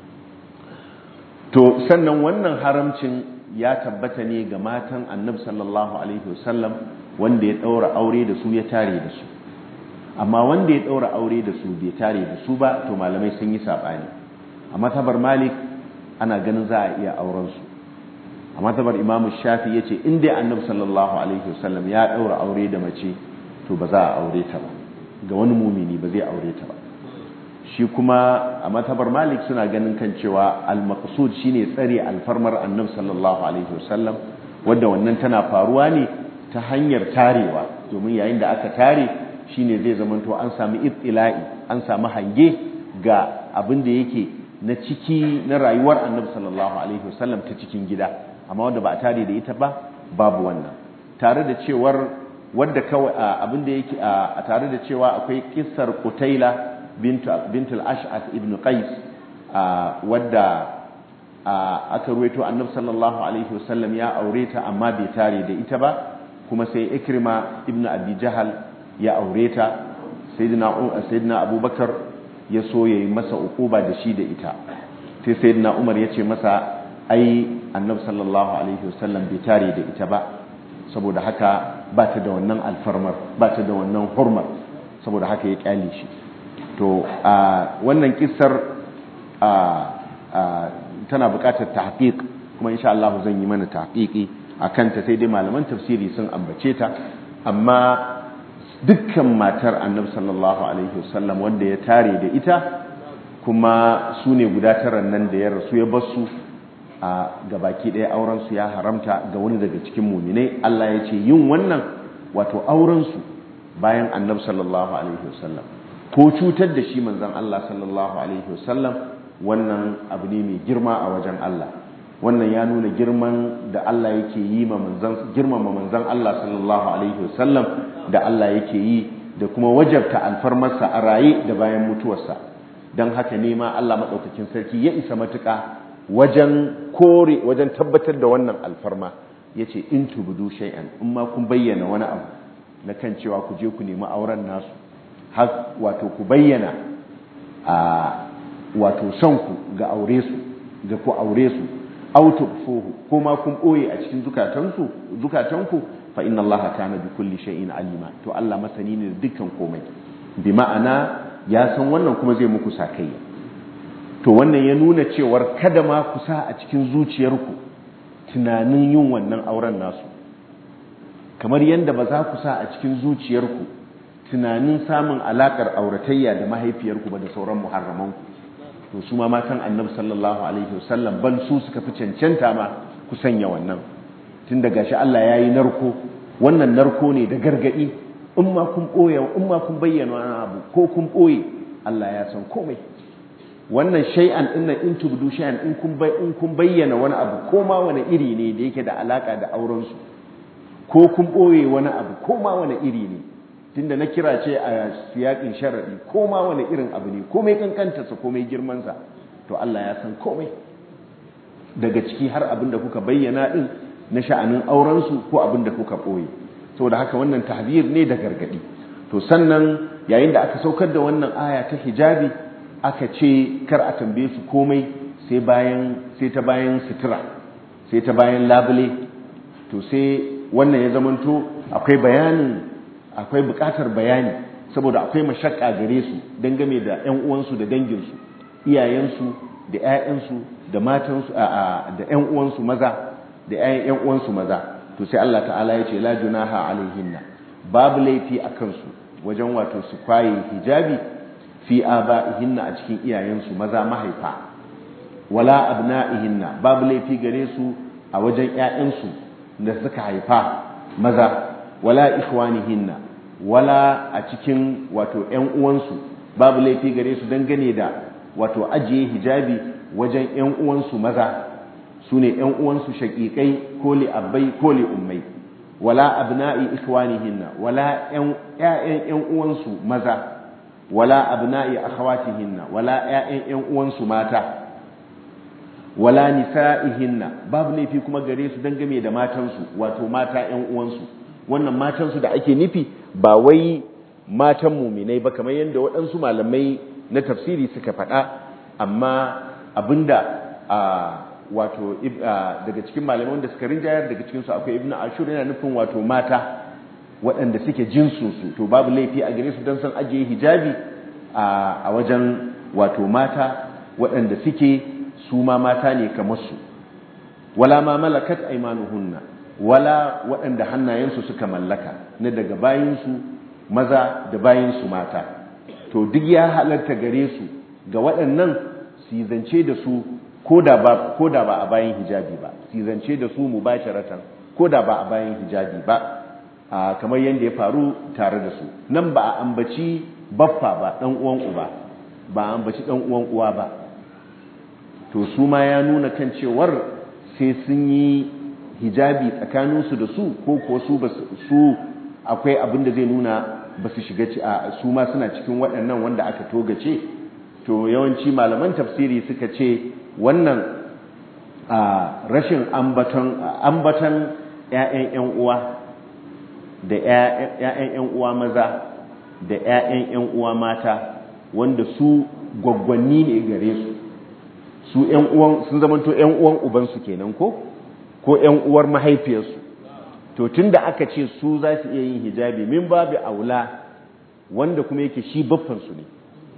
to sannan wannan haramcin ya tabbata ne ga matan annabi sallallahu alaihi wasallam wanda ya ɗaura aure da su ya tare da su amma wanda ya ɗaura aure da su bai tare da su ba to malamai sun yi saɓani a matabar malik ana ganin za a iya auren su a matabar imamu shafi ya ce in dai annabi sallallahu alaihi wasallam ya ɗaura aure da mace to ba za a aure ta ba ga wani mumini ba zai aure ta ba shi kuma a matabar malik suna ganin kan cewa al-maqsud shine tsare alfarmar annabi sallallahu alaihi wasallam wanda wannan tana faruwa ne ta hanyar tarewa domin yayin da aka tare shine zai zamanto an sami ibtila'i an sami hange ga abin da yake na ciki na rayuwar annabi sallallahu alaihi wasallam ta cikin gida amma wanda ba a tare da ita ba babu wannan tare da cewar wadda kawai abin da yake a tare da cewa akwai kissar Qutaila bint bint al-Ash'ath ibn Qais wadda aka ruwaito annabi sallallahu alaihi wasallam ya aure ta amma bai tare da ita ba kuma sai ikrima ibnu abi jahal ya aure ta sayyidina sayyidina abubakar ya so yayi masa ukuba da shi da ita sai sayyidina umar ya ce masa ai annabi sallallahu alaihi wasallam bai tare da ita ba saboda haka ba ta da wannan alfarmar ba ta da wannan hurmar saboda haka ya kyale shi to a wannan kissar tana buƙatar tahqiq kuma insha Allah zan yi mana tahqiqi akan ta sai dai malaman tafsiri sun ambace ta amma dukkan matar annabi sallallahu alaihi wasallam wanda ya tare da ita kuma su ne guda taran nan da ya rasu ya basu a gabaki ɗaya aurensu ya haramta ga wani daga cikin muminai Allah ya ce yin wannan wato aurensu bayan annabi sallallahu alaihi wasallam ko cutar da shi manzon Allah sallallahu alaihi wasallam wannan abu ne mai girma a wajen Allah wannan ya nuna girman da Allah yake yi ma manzon girmama manzon Allah sallallahu alaihi wasallam da Allah yake yi da kuma wajabta alfarmarsa a raye da bayan mutuwarsa don haka ne ma Allah maɗaukakin sarki ya isa matuƙa wajen kore wajen tabbatar da wannan alfarma ya ce in tubudu shay'an in ma kun bayyana wani abu na kan cewa ku je ku nemi auren nasu har wato ku bayyana a wato son ku ga aure su ga ku aure su auto fuhu ko ma kun ɓoye a cikin zukatansu zukatanku fa inna Allah kana bi kulli shay'in alima to Allah masani ne da dukkan komai bi ma'ana ya san wannan kuma zai muku sakayya to wannan ya nuna cewar kada ma ku sa a cikin zuciyarku tunanin yin wannan auren nasu kamar yadda ba za ku sa a cikin zuciyarku tunanin samun alakar auratayya da mahaifiyarku ba da sauran muharramanku to su ma matan annabi sallallahu alaihi wasallam bal su suka fi cancanta ma ku sanya wannan tun da gashi Allah ya yi narko wannan narko ne da gargadi in ma kun ɓoye in ma kun bayyana wani abu ko kun ɓoye Allah ya san komai wannan shay'an din nan in tubdu shay'an in kun bai in kun bayyana wani abu ko ma wani iri ne da yake da alaka da auren su ko kun ɓoye wani abu ko ma wani iri ne tunda na kira ce a siyakin sharadi ko ma wani irin abu ne komai kankanta sa komai girman sa to Allah ya san komai daga ciki har abin da kuka bayyana din na sha'anin auren su ko abin da kuka ɓoye saboda haka wannan tahbir ne da gargadi to sannan yayin da aka saukar da wannan aya ta hijabi aka ce kar a tambaye su komai sai bayan sai ta bayan sutura sai ta bayan labule to sai wannan ya zamanto akwai bayanin akwai bukatar bayani saboda akwai mashakka gare su dangane da ƴan uwansu da danginsu iyayensu da ƴaƴansu da matansu da ƴan uwansu maza da ƴaƴan ƴan uwansu maza to sai Allah ta'ala ya ce la junaha alaihinna babu laifi a kansu wajen wato su kwaye hijabi fi aba'ihinna a cikin iyayensu maza mahaifa wala abna'ihinna babu laifi gare su a wajen ƴaƴansu da suka haifa maza wala ikhwanihinna wala a cikin wato ƴan uwansu babu laifi gare su dangane da wato ajiye hijabi wajen ƴan uwansu maza su ne ‘yan uwansu shaƙiƙai ko li abbai ko li ummai wala abna'i ikhwanihinna wala ‘ya'yan ‘yan uwansu maza wala abna'i akhawatihinna wala ‘ya'yan ‘yan uwansu mata wala nisa'ihinna babu laifi kuma gare su dangane da matansu wato mata ‘yan uwansu wannan matansu da ake nufi ba wai matan muminai ba kamar yadda waɗansu malamai na tafsiri suka faɗa amma abinda a wato daga cikin malaman da suka rinjayar daga cikinsu akwai ibn ashur yana nufin wato mata waɗanda suke jinsunsu to babu laifi a gare su don san ajiye hijabi a wajen wato mata waɗanda suke su ma mata ne kamar su wala ma malakat aimanuhunna wala waɗanda hannayensu suka mallaka na daga bayinsu maza da bayinsu mata to duk ya halarta gare su ga waɗannan su zance da su ko da ba a bayan hijabi ba su zance da su mu basharatan ko da ba a bayan hijabi ba kamar yadda ya faru tare da su nan ba a ambaci baffa ba ɗan uwan uba ba a ambaci ɗan uwan uwa ba to su ma ya nuna kan cewar sai sun yi hijabi tsakaninsu da su ko ko su su akwai abin da zai nuna ba su shiga su ma suna cikin waɗannan wanda aka togace to yawanci malaman tafsiri suka ce wannan a rashin ambaton ambaton ƴaƴan ƴan uwa da ƴaƴan ƴan uwa maza da ƴaƴan ƴan uwa mata wanda su gwaggwanni ne gare su su ƴan uwan sun zamanto ƴan uwan ubansu kenan ko ko ƴan uwar mahaifiyarsu to tunda aka ce su za su iya yin hijabi min babu aula wanda kuma yake shi baffansu ne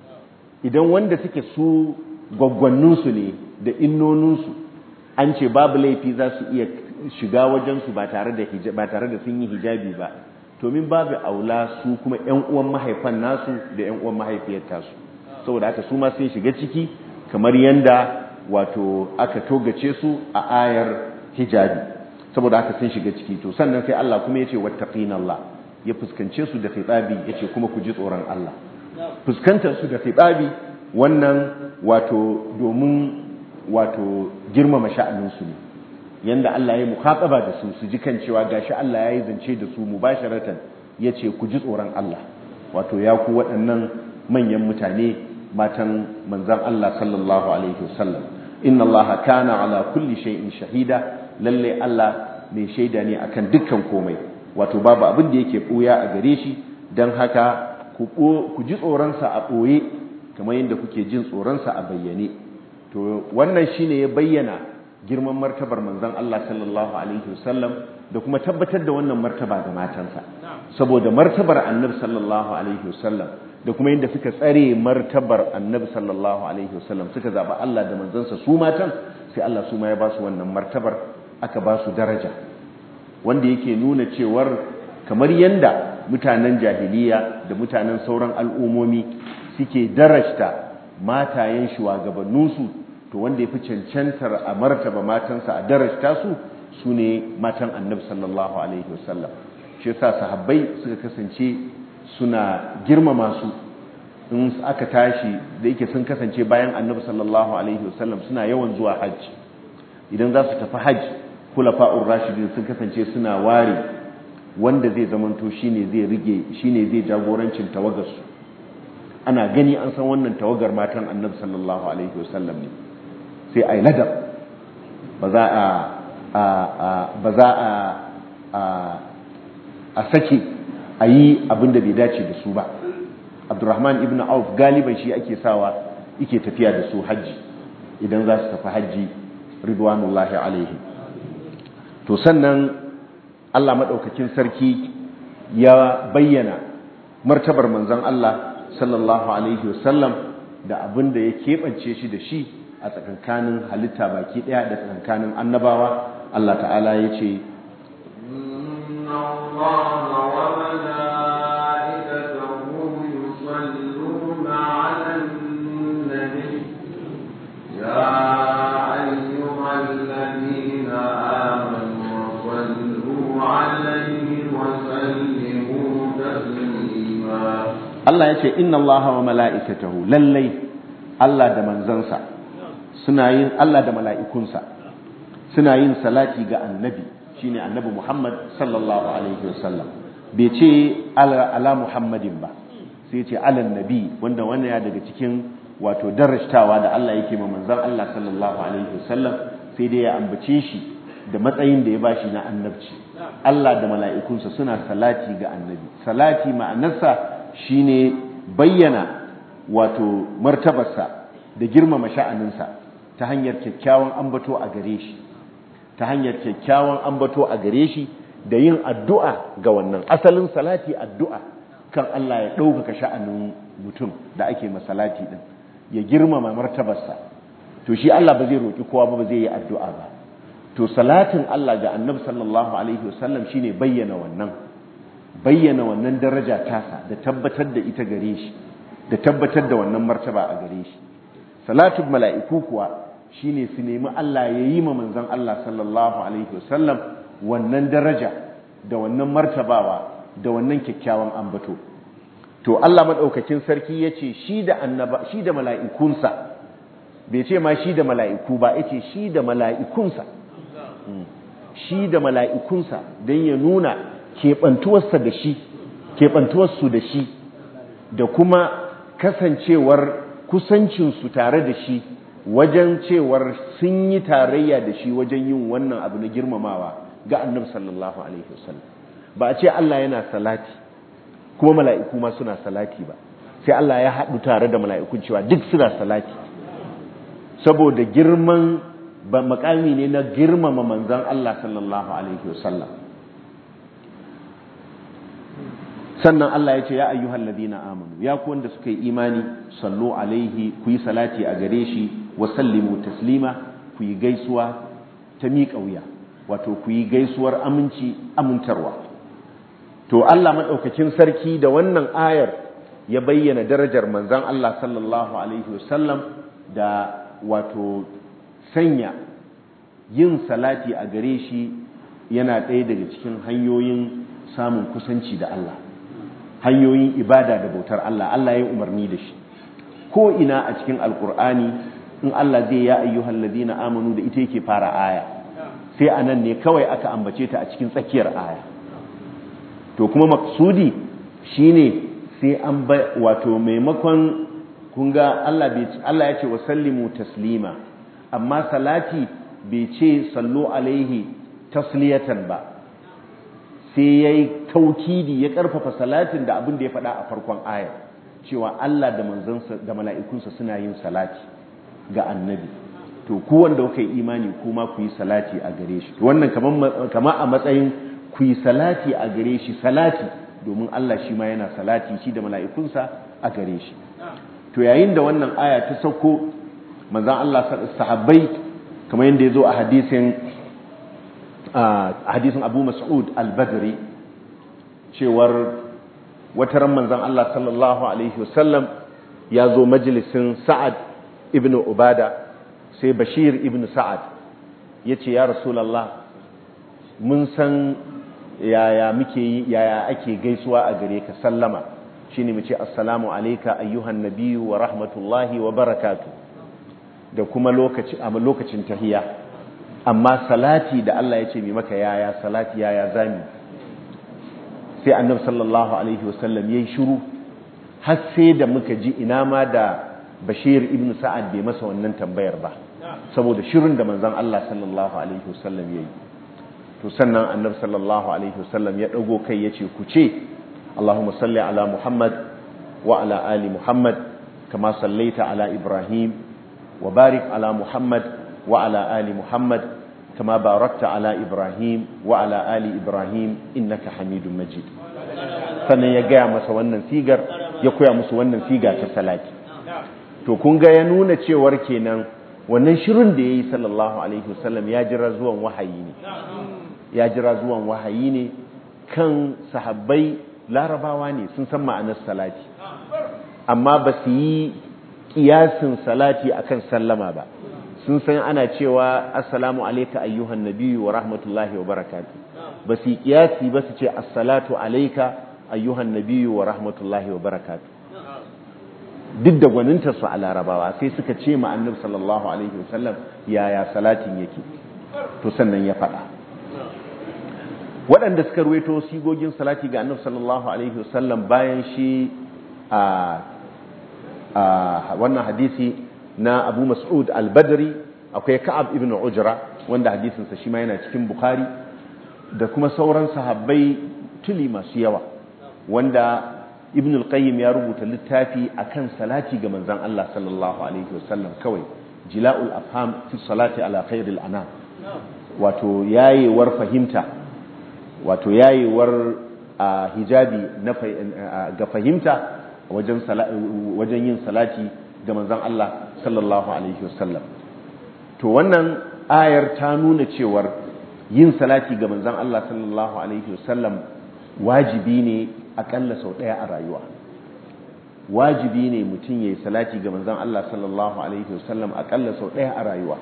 idan wanda suke su gwaggwanninsu ne da innoninsu an ce babu laifi za su iya shiga wajensu ba tare da ba tare da sun yi hijabi ba to min babu aula su kuma ƴan uwan mahaifan nasu da ƴan uwan mahaifiyar tasu saboda haka su ma sun shiga ciki kamar yanda wato aka togace su a ayar hijabi saboda haka sun shiga ciki to sannan sai Allah kuma yace wattaqina Allah ya fuskance su da khitabi yace kuma ku ji tsoron Allah fuskantar su da khitabi wannan wato domin wato girmama sha'anin su ne yanda Allah ya mukhataba da su su ji kan cewa gashi Allah ya yi zance da su mubasharatan yace ku ji tsoron Allah wato ya ku waɗannan manyan mutane matan manzon Allah sallallahu alaihi wasallam inna Allah kana ala kulli shay'in shahida lalle Allah mai shaida ne akan dukkan komai wato babu abin da yake ɓuya a gare shi don haka ku ji tsoronsa a ɓoye kamar yadda kuke jin tsoronsa a bayyane to wannan shine ya bayyana girman martabar manzon Allah sallallahu alaihi wasallam da kuma tabbatar da wannan martaba ga matansa saboda martabar annabi sallallahu alaihi wasallam da kuma yadda suka tsare martabar annabi sallallahu alaihi wasallam suka zaba Allah da manzansa su matan sai Allah su ma ya ba su wannan martabar aka ba su daraja wanda yake nuna cewar kamar yanda mutanen jahiliya da mutanen sauran al'ummomi suke darajta matayen shugabanninsu to wanda ya fi cancantar a martaba matansa a darajta su su ne matan annabi sallallahu alaihi wasallam shi yasa sahabbai suka kasance suna girmama su in aka tashi da yake sun kasance bayan annabi sallallahu alaihi wasallam suna yawan zuwa hajji idan za su tafi hajji kulafa'ur rashidin sun kasance suna ware wanda zai zamanto shine zai rige shine zai jagorancin tawagar su ana gani an san wannan tawagar matan annabi sallallahu alaihi wasallam ne sai ai ladab ba za a ba za a a sake a yi abin da bai dace da su ba abdurrahman ibn auf galiban shi ake sawa yake tafiya da su hajji idan za su tafi hajji ridwanullahi alaihi to sannan Allah maɗaukakin sarki ya bayyana martabar manzon Allah sallallahu alaihi wasallam da abin da ya keɓance shi da shi a tsakankanin halitta baki ɗaya da tsakankanin annabawa Allah ta'ala ya ce Allah ya ce inna Allah wa mala'ikatahu lallai Allah da manzansa suna yin Allah da mala'ikunsa suna yin salati ga annabi shine annabi Muhammad sallallahu alaihi wasallam bai ce ala Muhammadin ba sai ce ala nabi wanda wannan ya daga cikin wato darashtawa da Allah yake ma manzan Allah sallallahu alaihi wasallam sai dai ya ambace shi da matsayin da ya bashi na annabci Allah da mala'ikunsa suna salati ga annabi salati ma'anarsa shine bayyana wato martabarsa da girmama sha'aninsa ta hanyar kyakkyawan ambato a gare shi ta hanyar kyakkyawan ambato a gare shi da yin addu'a ga wannan asalin salati addu'a kan Allah ya ɗaukaka sha'anin mutum da ake masalati ɗin ya girmama martabarsa to shi Allah ba zai roƙi kowa ba ba zai yi addu'a ba to salatin Allah ga annabi sallallahu alaihi wasallam shine bayyana wannan bayyana wannan daraja tasa da tabbatar da ita gare shi da tabbatar da wannan martaba a gare shi salatul mala'iku kuwa shine su nemi Allah ya yi ma manzon Allah sallallahu alaihi wasallam wannan daraja da wannan martabawa da wannan kyakkyawan ambato to Allah madaukakin sarki yace shi da annaba shi da mala'ikunsa bai ce ma shi da mala'iku ba yace shi da mala'ikunsa shi da mala'ikunsa don ya nuna keɓantuwarsa da shi keɓantuwarsu da shi da kuma kasancewar kusancinsu tare da shi wajen cewar sun yi tarayya da shi wajen yin wannan abu na girmamawa ga annabi sallallahu alaihi wasallam ba a ce Allah yana salati kuma mala'iku ma suna salati ba sai Allah ya haɗu tare da mala'ikun cewa duk suna salati saboda girman ba makami ne na girmama manzan Allah sallallahu alaihi wasallam sannan Allah ya ce ya ayyuhal ladina amanu ya ku wanda suka yi imani sallu alaihi ku yi salati a gare shi wa sallimu taslima ku yi gaisuwa ta miƙa wuya wato ku yi gaisuwar aminci amintarwa to Allah madaukakin sarki da wannan ayar ya bayyana darajar manzon Allah sallallahu alaihi wasallam da wato sanya yin salati a gare shi yana ɗaya daga cikin hanyoyin samun kusanci da Allah hanyoyin ibada da bautar Allah Allah ya umarni da shi ko ina a cikin alkur'ani in Allah zai ya ayyuhal ladina amanu da ita yake fara aya sai anan ne kawai aka ambace ta a cikin tsakiyar aya to kuma maksudi shine sai an ba wato maimakon kun ga Allah bai Allah ya ce wa sallimu taslima amma salati bai ce sallu alaihi tasliyatan ba sai ya yi taukidi ya ƙarfafa salatin da abin da ya faɗa a farkon ayar cewa Allah da manzansa da mala'ikunsa suna yin salati ga annabi to ku wanda kuka yi imani kuma ku yi salati a gare shi wannan kama a matsayin ku yi salati a gare shi salati domin Allah shi ma yana salati shi da mala'ikunsa a gare shi to yayin da wannan aya ta sauko manzan Allah sahabbai kamar yadda ya zo a hadisin hadisin abu mas'ud al-badri cewar wata ran manzon Allah sallallahu alaihi wasallam ya zo majalisin sa'ad ibn ubada sai bashir ibn sa'ad ya ce ya rasulallah mun san yaya muke yi yaya ake gaisuwa a gare ka sallama shine mu ce assalamu alayka ayyuhan nabiyyu wa rahmatullahi wa barakatuh da kuma lokaci a lokacin tahiyya amma salati da Allah ya ce mai maka yaya salati yaya zami sai annabi sallallahu alaihi wasallam yayi shiru har sai da muka ji ina ma da Bashir ibn Sa'ad bai masa wannan tambayar ba saboda shirin da manzon Allah sallallahu alaihi wasallam yayi to sannan annabi sallallahu alaihi wasallam ya dago kai yace ku ce Allahumma salli ala Muhammad wa ala ali Muhammad kama sallaita ala Ibrahim wa barik ala Muhammad wa ala ali Muhammad كما باركت على إبراهيم وعلى آل إبراهيم إنك حميد مجيد sannan ya gaya masa wannan sigar ya koya musu wannan siga ta salati to kun ga ya nuna cewar kenan wannan shirin da yayi sallallahu alaihi wasallam ya jira zuwan wahayi ne ya jira zuwan wahayi ne kan sahabbai larabawa ne sun san ma'anar salati amma ba su yi kiyasin salati akan sallama ba sun san ana cewa assalamu alayka ayyuhan nabiyyu wa rahmatullahi wa barakatuh ba su kiyasi ba su ce assalatu alayka ayyuhan nabiyyu wa rahmatullahi wa barakatuh duk da gwaninta su a larabawa sai suka ce ma annabi sallallahu alaihi wasallam yaya salatin yake to sannan ya faɗa waɗanda suka ruwaito sigogin salati ga annabi sallallahu alaihi wasallam bayan shi a wannan hadisi na abu mas'ud al-badri akwai ka'ab ibn ujra wanda hadisinsa shi ma yana cikin bukhari da kuma sauran sahabbai tuli masu yawa wanda ibn al-qayyim ya rubuta littafi akan salati ga manzon Allah sallallahu alaihi wasallam kawai jila'ul afham fi salati ala khairil anam wato yayewar fahimta wato yayewar hijabi ga fahimta wajen wajen yin salati ga manzon Allah sallallahu alaihi wasallam to wannan ayar ta nuna cewar yin salati ga manzon Allah sallallahu alaihi wasallam wajibi ne akalla sau ɗaya a rayuwa wajibi ne mutum ya yi salati ga manzon Allah sallallahu alaihi wasallam akalla sau ɗaya a rayuwa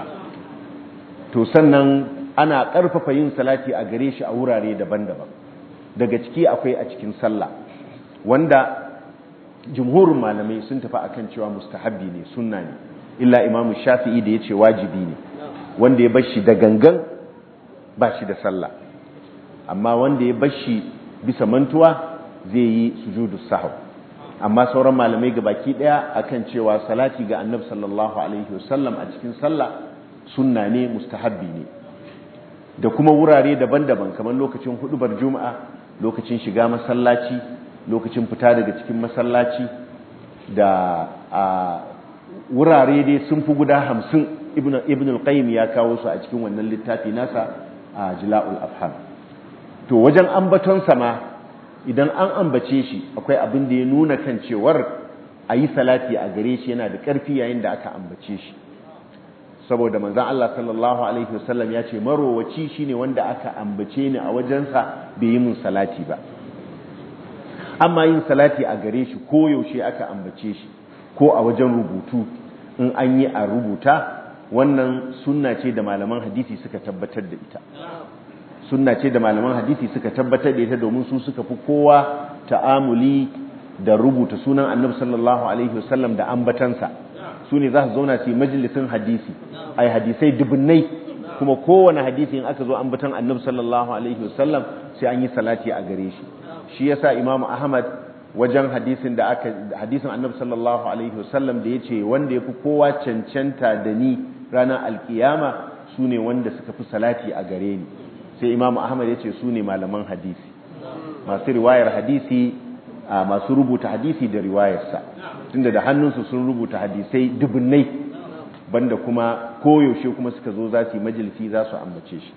to sannan ana ƙarfafa yin salati a gare shi a wurare daban-daban daga ciki akwai a cikin sallah wanda jumhurin malamai sun tafi akan cewa mustahabbi ne sunna ne illa imamu shafi'i da ya ce wajibi ne wanda ya bar shi da gangan ba shi da sallah amma wanda ya bar shi bisa mantuwa zai yi sujudu sahau amma sauran malamai ga baki daya akan cewa salati ga annabi sallallahu alaihi wasallam a cikin sallah sunna ne mustahabbi ne da kuma wurare daban-daban kamar lokacin hudubar juma'a lokacin shiga masallaci lokacin fita daga cikin masallaci da a wurare dai sun fi guda hamsin ibn al-qayyim ya kawo su a cikin wannan littafi nasa a jila'ul afham to wajen ambaton sama idan an ambace shi akwai abin da ya nuna kan cewar a yi salati a gare shi yana da ƙarfi yayin da aka ambace shi saboda manzan Allah sallallahu alaihi wasallam ya ce marowaci shine wanda aka ambace ni a wajensa bai yi mun salati ba amma yin salati a gare shi ko yaushe aka ambace shi ko a wajen rubutu in an yi a rubuta wannan sunna ce da malaman hadisi suka tabbatar da ita sunna ce da malaman hadisi suka tabbatar da ita domin su suka fi kowa ta'amuli da rubuta sunan annabi sallallahu alaihi wasallam da ambatansa su ne za su zauna su yi majalisin hadisi ai hadisai dubunnai kuma kowane hadisi in aka zo ambatan annabi sallallahu alaihi wasallam sai an yi salati a gare shi shi yasa imamu ahmad wajen hadisin da aka hadisin annabi sallallahu alaihi wasallam da yace wanda yafi kowa cancanta da ni ranar alkiyama sune wanda suka fi salati a gare ni sai imamu ahmad yace su ne malaman hadisi masu riwayar hadisi masu rubuta hadisi da riwayarsa tunda da hannunsu sun rubuta hadisai dubunnai banda kuma koyaushe kuma suka zo za su yi majalisi za su ambace shi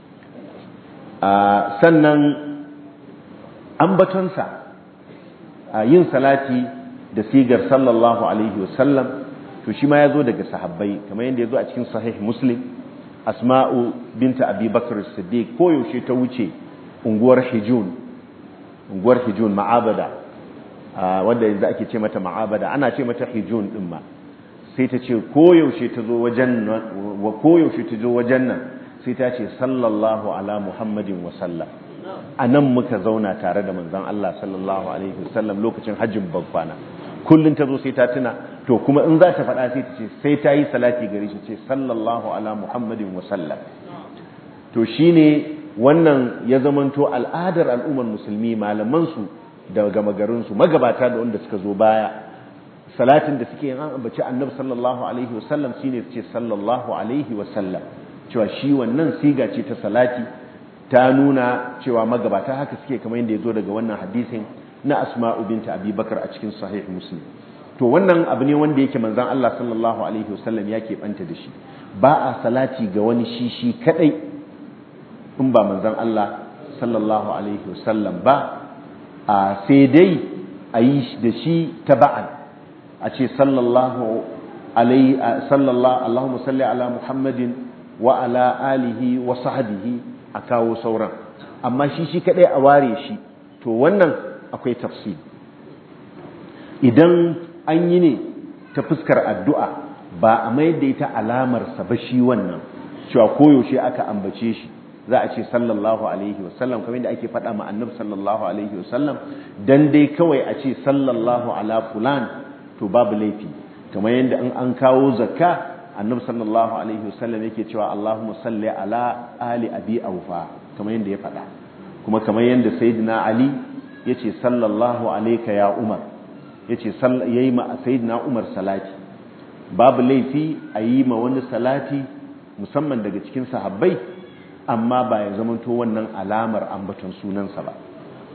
sannan ambatonsa yin salati da sigar sallallahu alaihi wasallam to shi ma ya zo daga sahabbai kamar yadda ya zo a cikin sahih muslim asma'u binta abi bakar siddiq koyaushe ta wuce unguwar hijun unguwar hijun ma'abada wanda yanzu ake ce mata ma'abada ana ce mata hijun din ma sai ta ce koyaushe ta zo wajen wa koyaushe ta zo wajen nan sai ta ce sallallahu ala muhammadin wa sallam a nan muka zauna tare da manzon Allah sallallahu alaihi wasallam lokacin hajjin babbana kullun ta zo sai ta tuna to kuma in za ta faɗa sai ta ce sai ta yi salati gare shi ce sallallahu ala muhammadin wa sallam to shine wannan ya zamanto al'adar al'ummar musulmi malaman su da gama garin su magabata da wanda suka zo baya salatin da suke yin an ambaci annabi sallallahu alaihi wasallam shine su ce sallallahu alaihi wasallam cewa shi wannan siga ce ta salati ta nuna cewa magabata haka suke kamar yadda ya zo daga wannan hadisin na asma'u binta abubakar a cikin sahih muslim to wannan abu ne wanda yake manzon Allah sallallahu alaihi wasallam ya keɓanta da shi ba a salati ga wani shi shi kadai in ba manzon Allah sallallahu alaihi wasallam ba a sai dai a yi da shi taba'an a ce sallallahu alaihi sallallahu Allahumma salli ala Muhammadin wa ala alihi wa sahbihi a kawo sauran amma shi shi kadai a ware shi to wannan akwai tafsir idan an yi ne ta fuskar addu'a ba a mayar da ita alamar sa ba shi wannan cewa koyaushe aka ambace shi za a ce sallallahu alaihi wasallam kamar yadda ake faɗa ma annabi sallallahu alaihi wasallam dan dai kawai a ce sallallahu ala fulan to babu laifi kamar yadda in an kawo zakka annabi sallallahu alaihi wasallam yake cewa Allahumma salli ala ali abi aufa kamar yadda ya faɗa kuma kamar yadda sayyidina ali yace sallallahu alayka ya umar yace yayi ma sayyidina umar salati babu laifi a yi ma wani salati musamman daga cikin sahabbai amma ba ya zamanto wannan alamar ambaton sunansa ba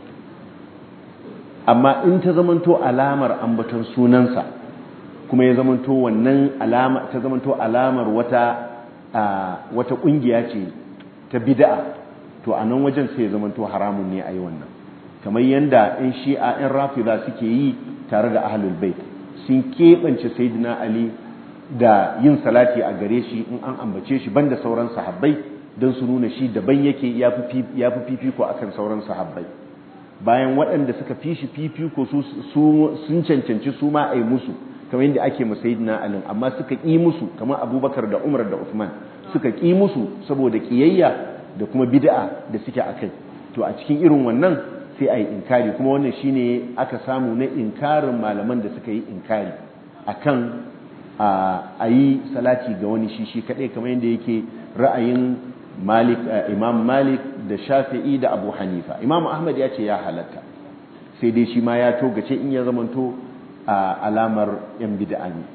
amma in ta zamanto alamar ambaton sunansa kuma ya zamanto wannan alama ta zamanto alamar wata wata kungiya ce ta bid'a to a nan wajen sai ya zamanto haramun ne a yi wannan kamar yadda in shi'a in rafida suke yi tare da ahlul bait sun keɓance sayyidina ali da yin salati a gare shi in an ambace shi banda sauran sahabbai don su nuna shi daban yake ya fi fifiko akan sauran sahabbai bayan waɗanda suka fi shi fifiko sun cancanci su ma a yi musu kamar yadda ake masayidina alin amma suka ƙi musu kamar abubakar da umar da usman suka ƙi musu saboda ƙiyayya da kuma bid'a da suke a kai to a cikin irin wannan sai a yi inkari kuma wannan shine aka samu na inkarin malaman da suka yi inkari akan a yi salati ga wani shi shi kaɗai kamar yadda yake ra'ayin malik imam malik da shafi'i da abu hanifa imam ahmad ya ce ya halatta sai dai shi ma ya togace in ya zamanto a alamar yan bid'a ne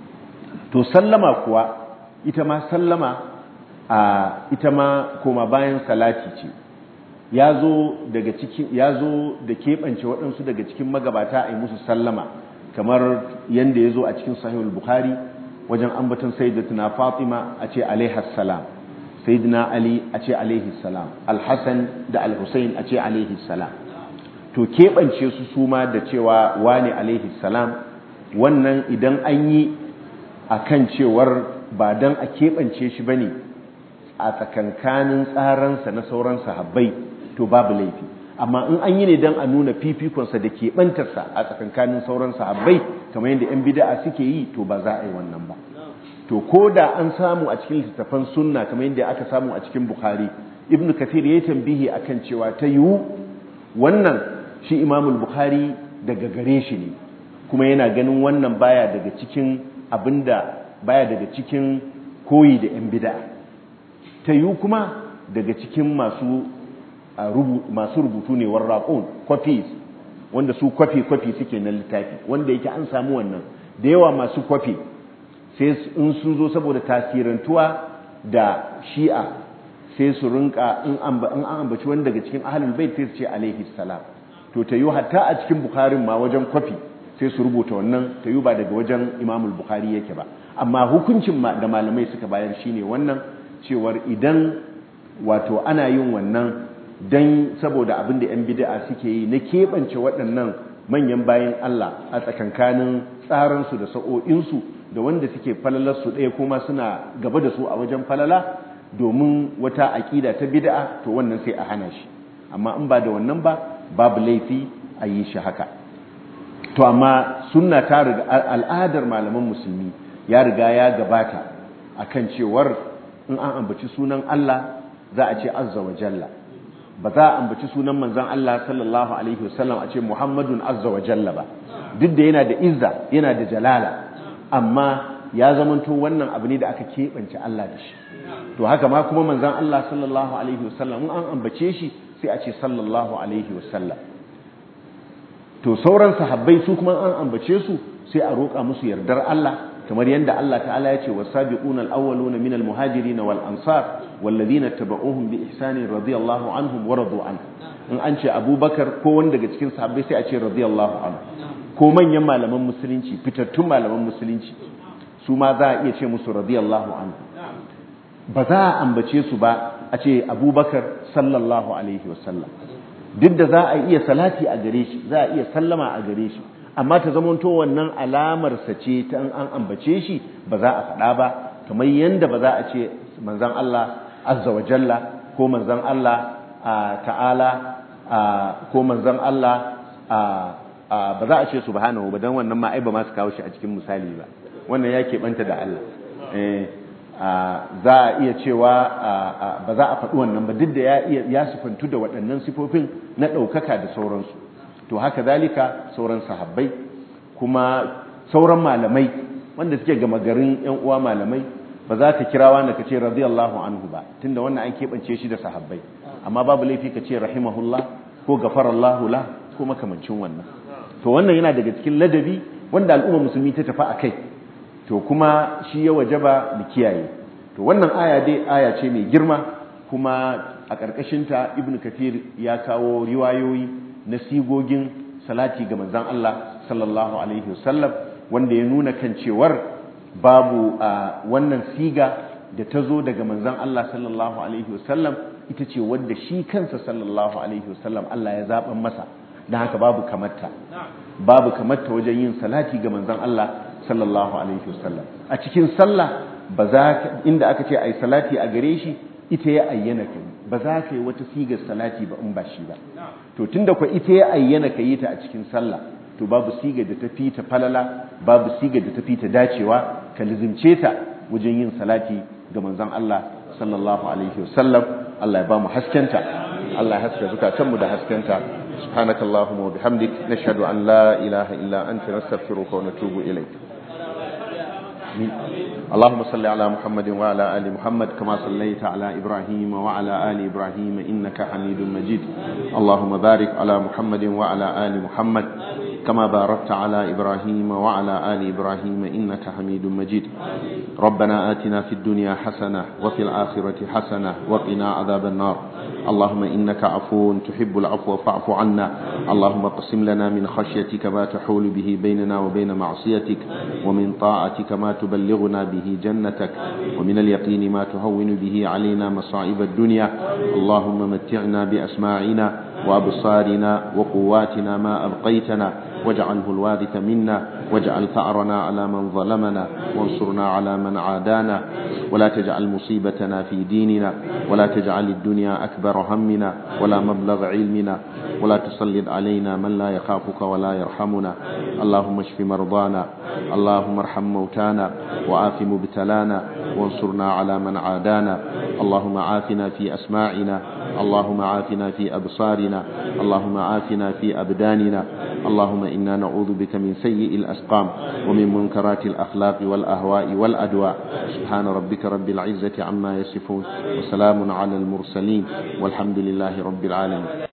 to sallama kuwa ita ma sallama a ita ma koma bayan salati ce ya zo daga cikin ya zo da keɓance waɗansu daga cikin magabata a yi musu sallama kamar yadda ya zo a cikin sahihul bukhari wajen ambaton sayyidatuna fatima a ce alaihas salam sayyidina ali a ce alaihi salam alhassan da alhussein a ce alaihi salam to keɓance su su ma da cewa wane alaihi salam wannan idan an yi a kan cewar ba don a keɓance shi ba ne a tsakankanin tsaransa na sauran sahabbai to babu laifi amma in an yi ne don a nuna fifikonsa da keɓantarsa a tsakankanin sauran sahabbai kamar yadda 'yan bida'a suke yi to ba za a yi wannan ba to ko da an samu a cikin littattafan sunna kamar yadda aka samu a cikin bukhari ibnu kathir ya yi tambihi akan cewa ta yiwu wannan shi imamul bukhari daga gare shi ne kuma yana ganin wannan baya daga cikin abinda baya daga cikin koyi da 'yan bida'a ta yiwu kuma daga cikin masu masu rubutu ne warraƙon copies wanda su kwafi-kwafi suke na littafi wanda yake an samu wannan da yawa masu kwafi sai in sun zo saboda tasirantuwa da shi'a sai su rinka in an ambaci wani daga cikin ahalul bait sai su ce alaihi salam to ta yi hatta a cikin bukharin ma wajen kwafi sai su rubuta wannan ta yi ba daga wajen imamul bukhari yake ba amma hukuncin da malamai suka bayar shine wannan cewar idan wato ana yin wannan don saboda abin da 'yan bida'a suke yi na keɓance waɗannan manyan bayan Allah a tsakankanin tsaransu da sa'o'insu da wanda suke falalarsu ɗaya kuma suna gaba da su a wajen falala domin wata aƙida ta bida'a to wannan sai a hana shi amma in ba da wannan ba babu laifi a yi shi haka to amma sunna ta riga al'adar malaman musulmi ya riga ya gabata akan cewar in an ambaci sunan Allah za a ce azza wa jalla ba za a ambaci sunan manzon Allah sallallahu alaihi wasallam a ce Muhammadun azza wa jalla ba duk da yana da izza yana da jalala amma ya zamanto wannan abu ne da aka keɓance Allah da shi to haka ma kuma manzon Allah sallallahu alaihi wasallam in an ambace shi sai a ce sallallahu alaihi wasallam to sauran sahabbai su kuma an ambace su sai a roƙa musu yardar Allah kamar yadda Allah ta'ala ya ce wasabiquna al-awwaluna minal muhajirin wal ansar walladhina tabauhum bi ihsani radiyallahu anhum wa radu an in an ce Abubakar ko wanda daga cikin sahabbai sai a ce radiyallahu anhu ko manyan malaman musulunci fitattun malaman musulunci su ma za a iya ce musu radiyallahu anhu ba za a ambace su ba a ce Abubakar sallallahu alaihi wasallam duk da za a iya salati a gare shi za a iya sallama a gare shi amma ta zamanto wannan alamarsa ce ta an ambace shi ba za a faɗa ba kamar yadda ba za a ce manzan Allah azza wa jalla ko manzan Allah ta'ala ko manzan Allah ba za a ce subhanahu ba don wannan ma ai ba ma su kawo shi a cikin misali ba wannan ya keɓanta da Allah za a iya cewa ba za a faɗi wannan ba duk da ya sufantu da waɗannan sifofin na ɗaukaka da sauransu to haka zalika sauran sahabbai kuma sauran malamai wanda suke gama garin yan uwa malamai ba za ka kira wanda ka ce radiyallahu anhu ba tunda wannan an keɓance shi da sahabbai amma babu laifi ka ce rahimahullah ko gafarallahu la ko makamancin wannan to wannan yana daga cikin ladabi wanda al'umma musulmi ta tafi a kai to kuma shi ya wajaba mu kiyaye to wannan aya dai aya ce mai girma kuma a ƙarƙashinta ibn kathir ya kawo riwayoyi na sigogin salati ga manzan Allah sallallahu alaihi wasallam wanda ya nuna kan cewar babu a wannan siga da ta zo daga manzan Allah sallallahu alaihi wasallam ita ce wadda shi kansa sallallahu alaihi wasallam Allah ya zaɓan masa don haka babu kamarta babu kamarta wajen yin salati ga manzan Allah sallallahu alaihi wasallam a cikin sallah ba za inda aka ce ai salati a gare shi ita ya ayyana kai ba za ka yi wata sigar salati ba in ba shi ba to tunda kwa ita ya ayyana ka yi ta a cikin sallah to babu sigar da ta fi ta falala babu sigar da ta fi ta dacewa ka lizimce ta wajen yin salati ga manzon Allah sallallahu alaihi wasallam Allah ya ba mu haskenta Allah ya haska zukatanmu da haskenta subhanakallahumma wa bihamdik nashhadu an la ilaha illa anta nastaghfiruka wa natubu ilayk آمين اللهم صل على محمد وعلى آل محمد كما صليت على إبراهيم وعلى آل إبراهيم إنك حميد مجيد اللهم بارك على محمد وعلى آل محمد كما باركت على إبراهيم وعلى آل إبراهيم إنك حميد مجيد ربنا آتنا في الدنيا حسنة وفي الآخرة حسنة وقنا عذاب النار اللهم إنك عفو تحب العفو فاعف عنا اللهم اقسم لنا من خشيتك ما تحول به بيننا وبين معصيتك ومن طاعتك ما تبلغنا به جنتك ومن اليقين ما تهون به علينا مصائب الدنيا اللهم متعنا بأسماعنا وأبصارنا وقواتنا ما أبقيتنا واجعله الوارث منا واجعل ثأرنا على من ظلمنا وانصرنا على من عادانا ولا تجعل مصيبتنا في ديننا ولا تجعل الدنيا أكبر همنا ولا مبلغ علمنا ولا تسلط علينا من لا يخافك ولا يرحمنا اللهم اشف مرضانا اللهم ارحم موتانا وعاف مبتلانا وانصرنا على من عادانا اللهم عافنا في أسماعنا اللهم عافنا في أبصارنا اللهم عافنا في أبداننا اللهم إنا نعوذ بك من سيء الأسقام ومن منكرات الأخلاق والأهواء والأدواء سبحان ربك رب العزة عما يصفون وسلام على المرسلين والحمد لله رب العالمين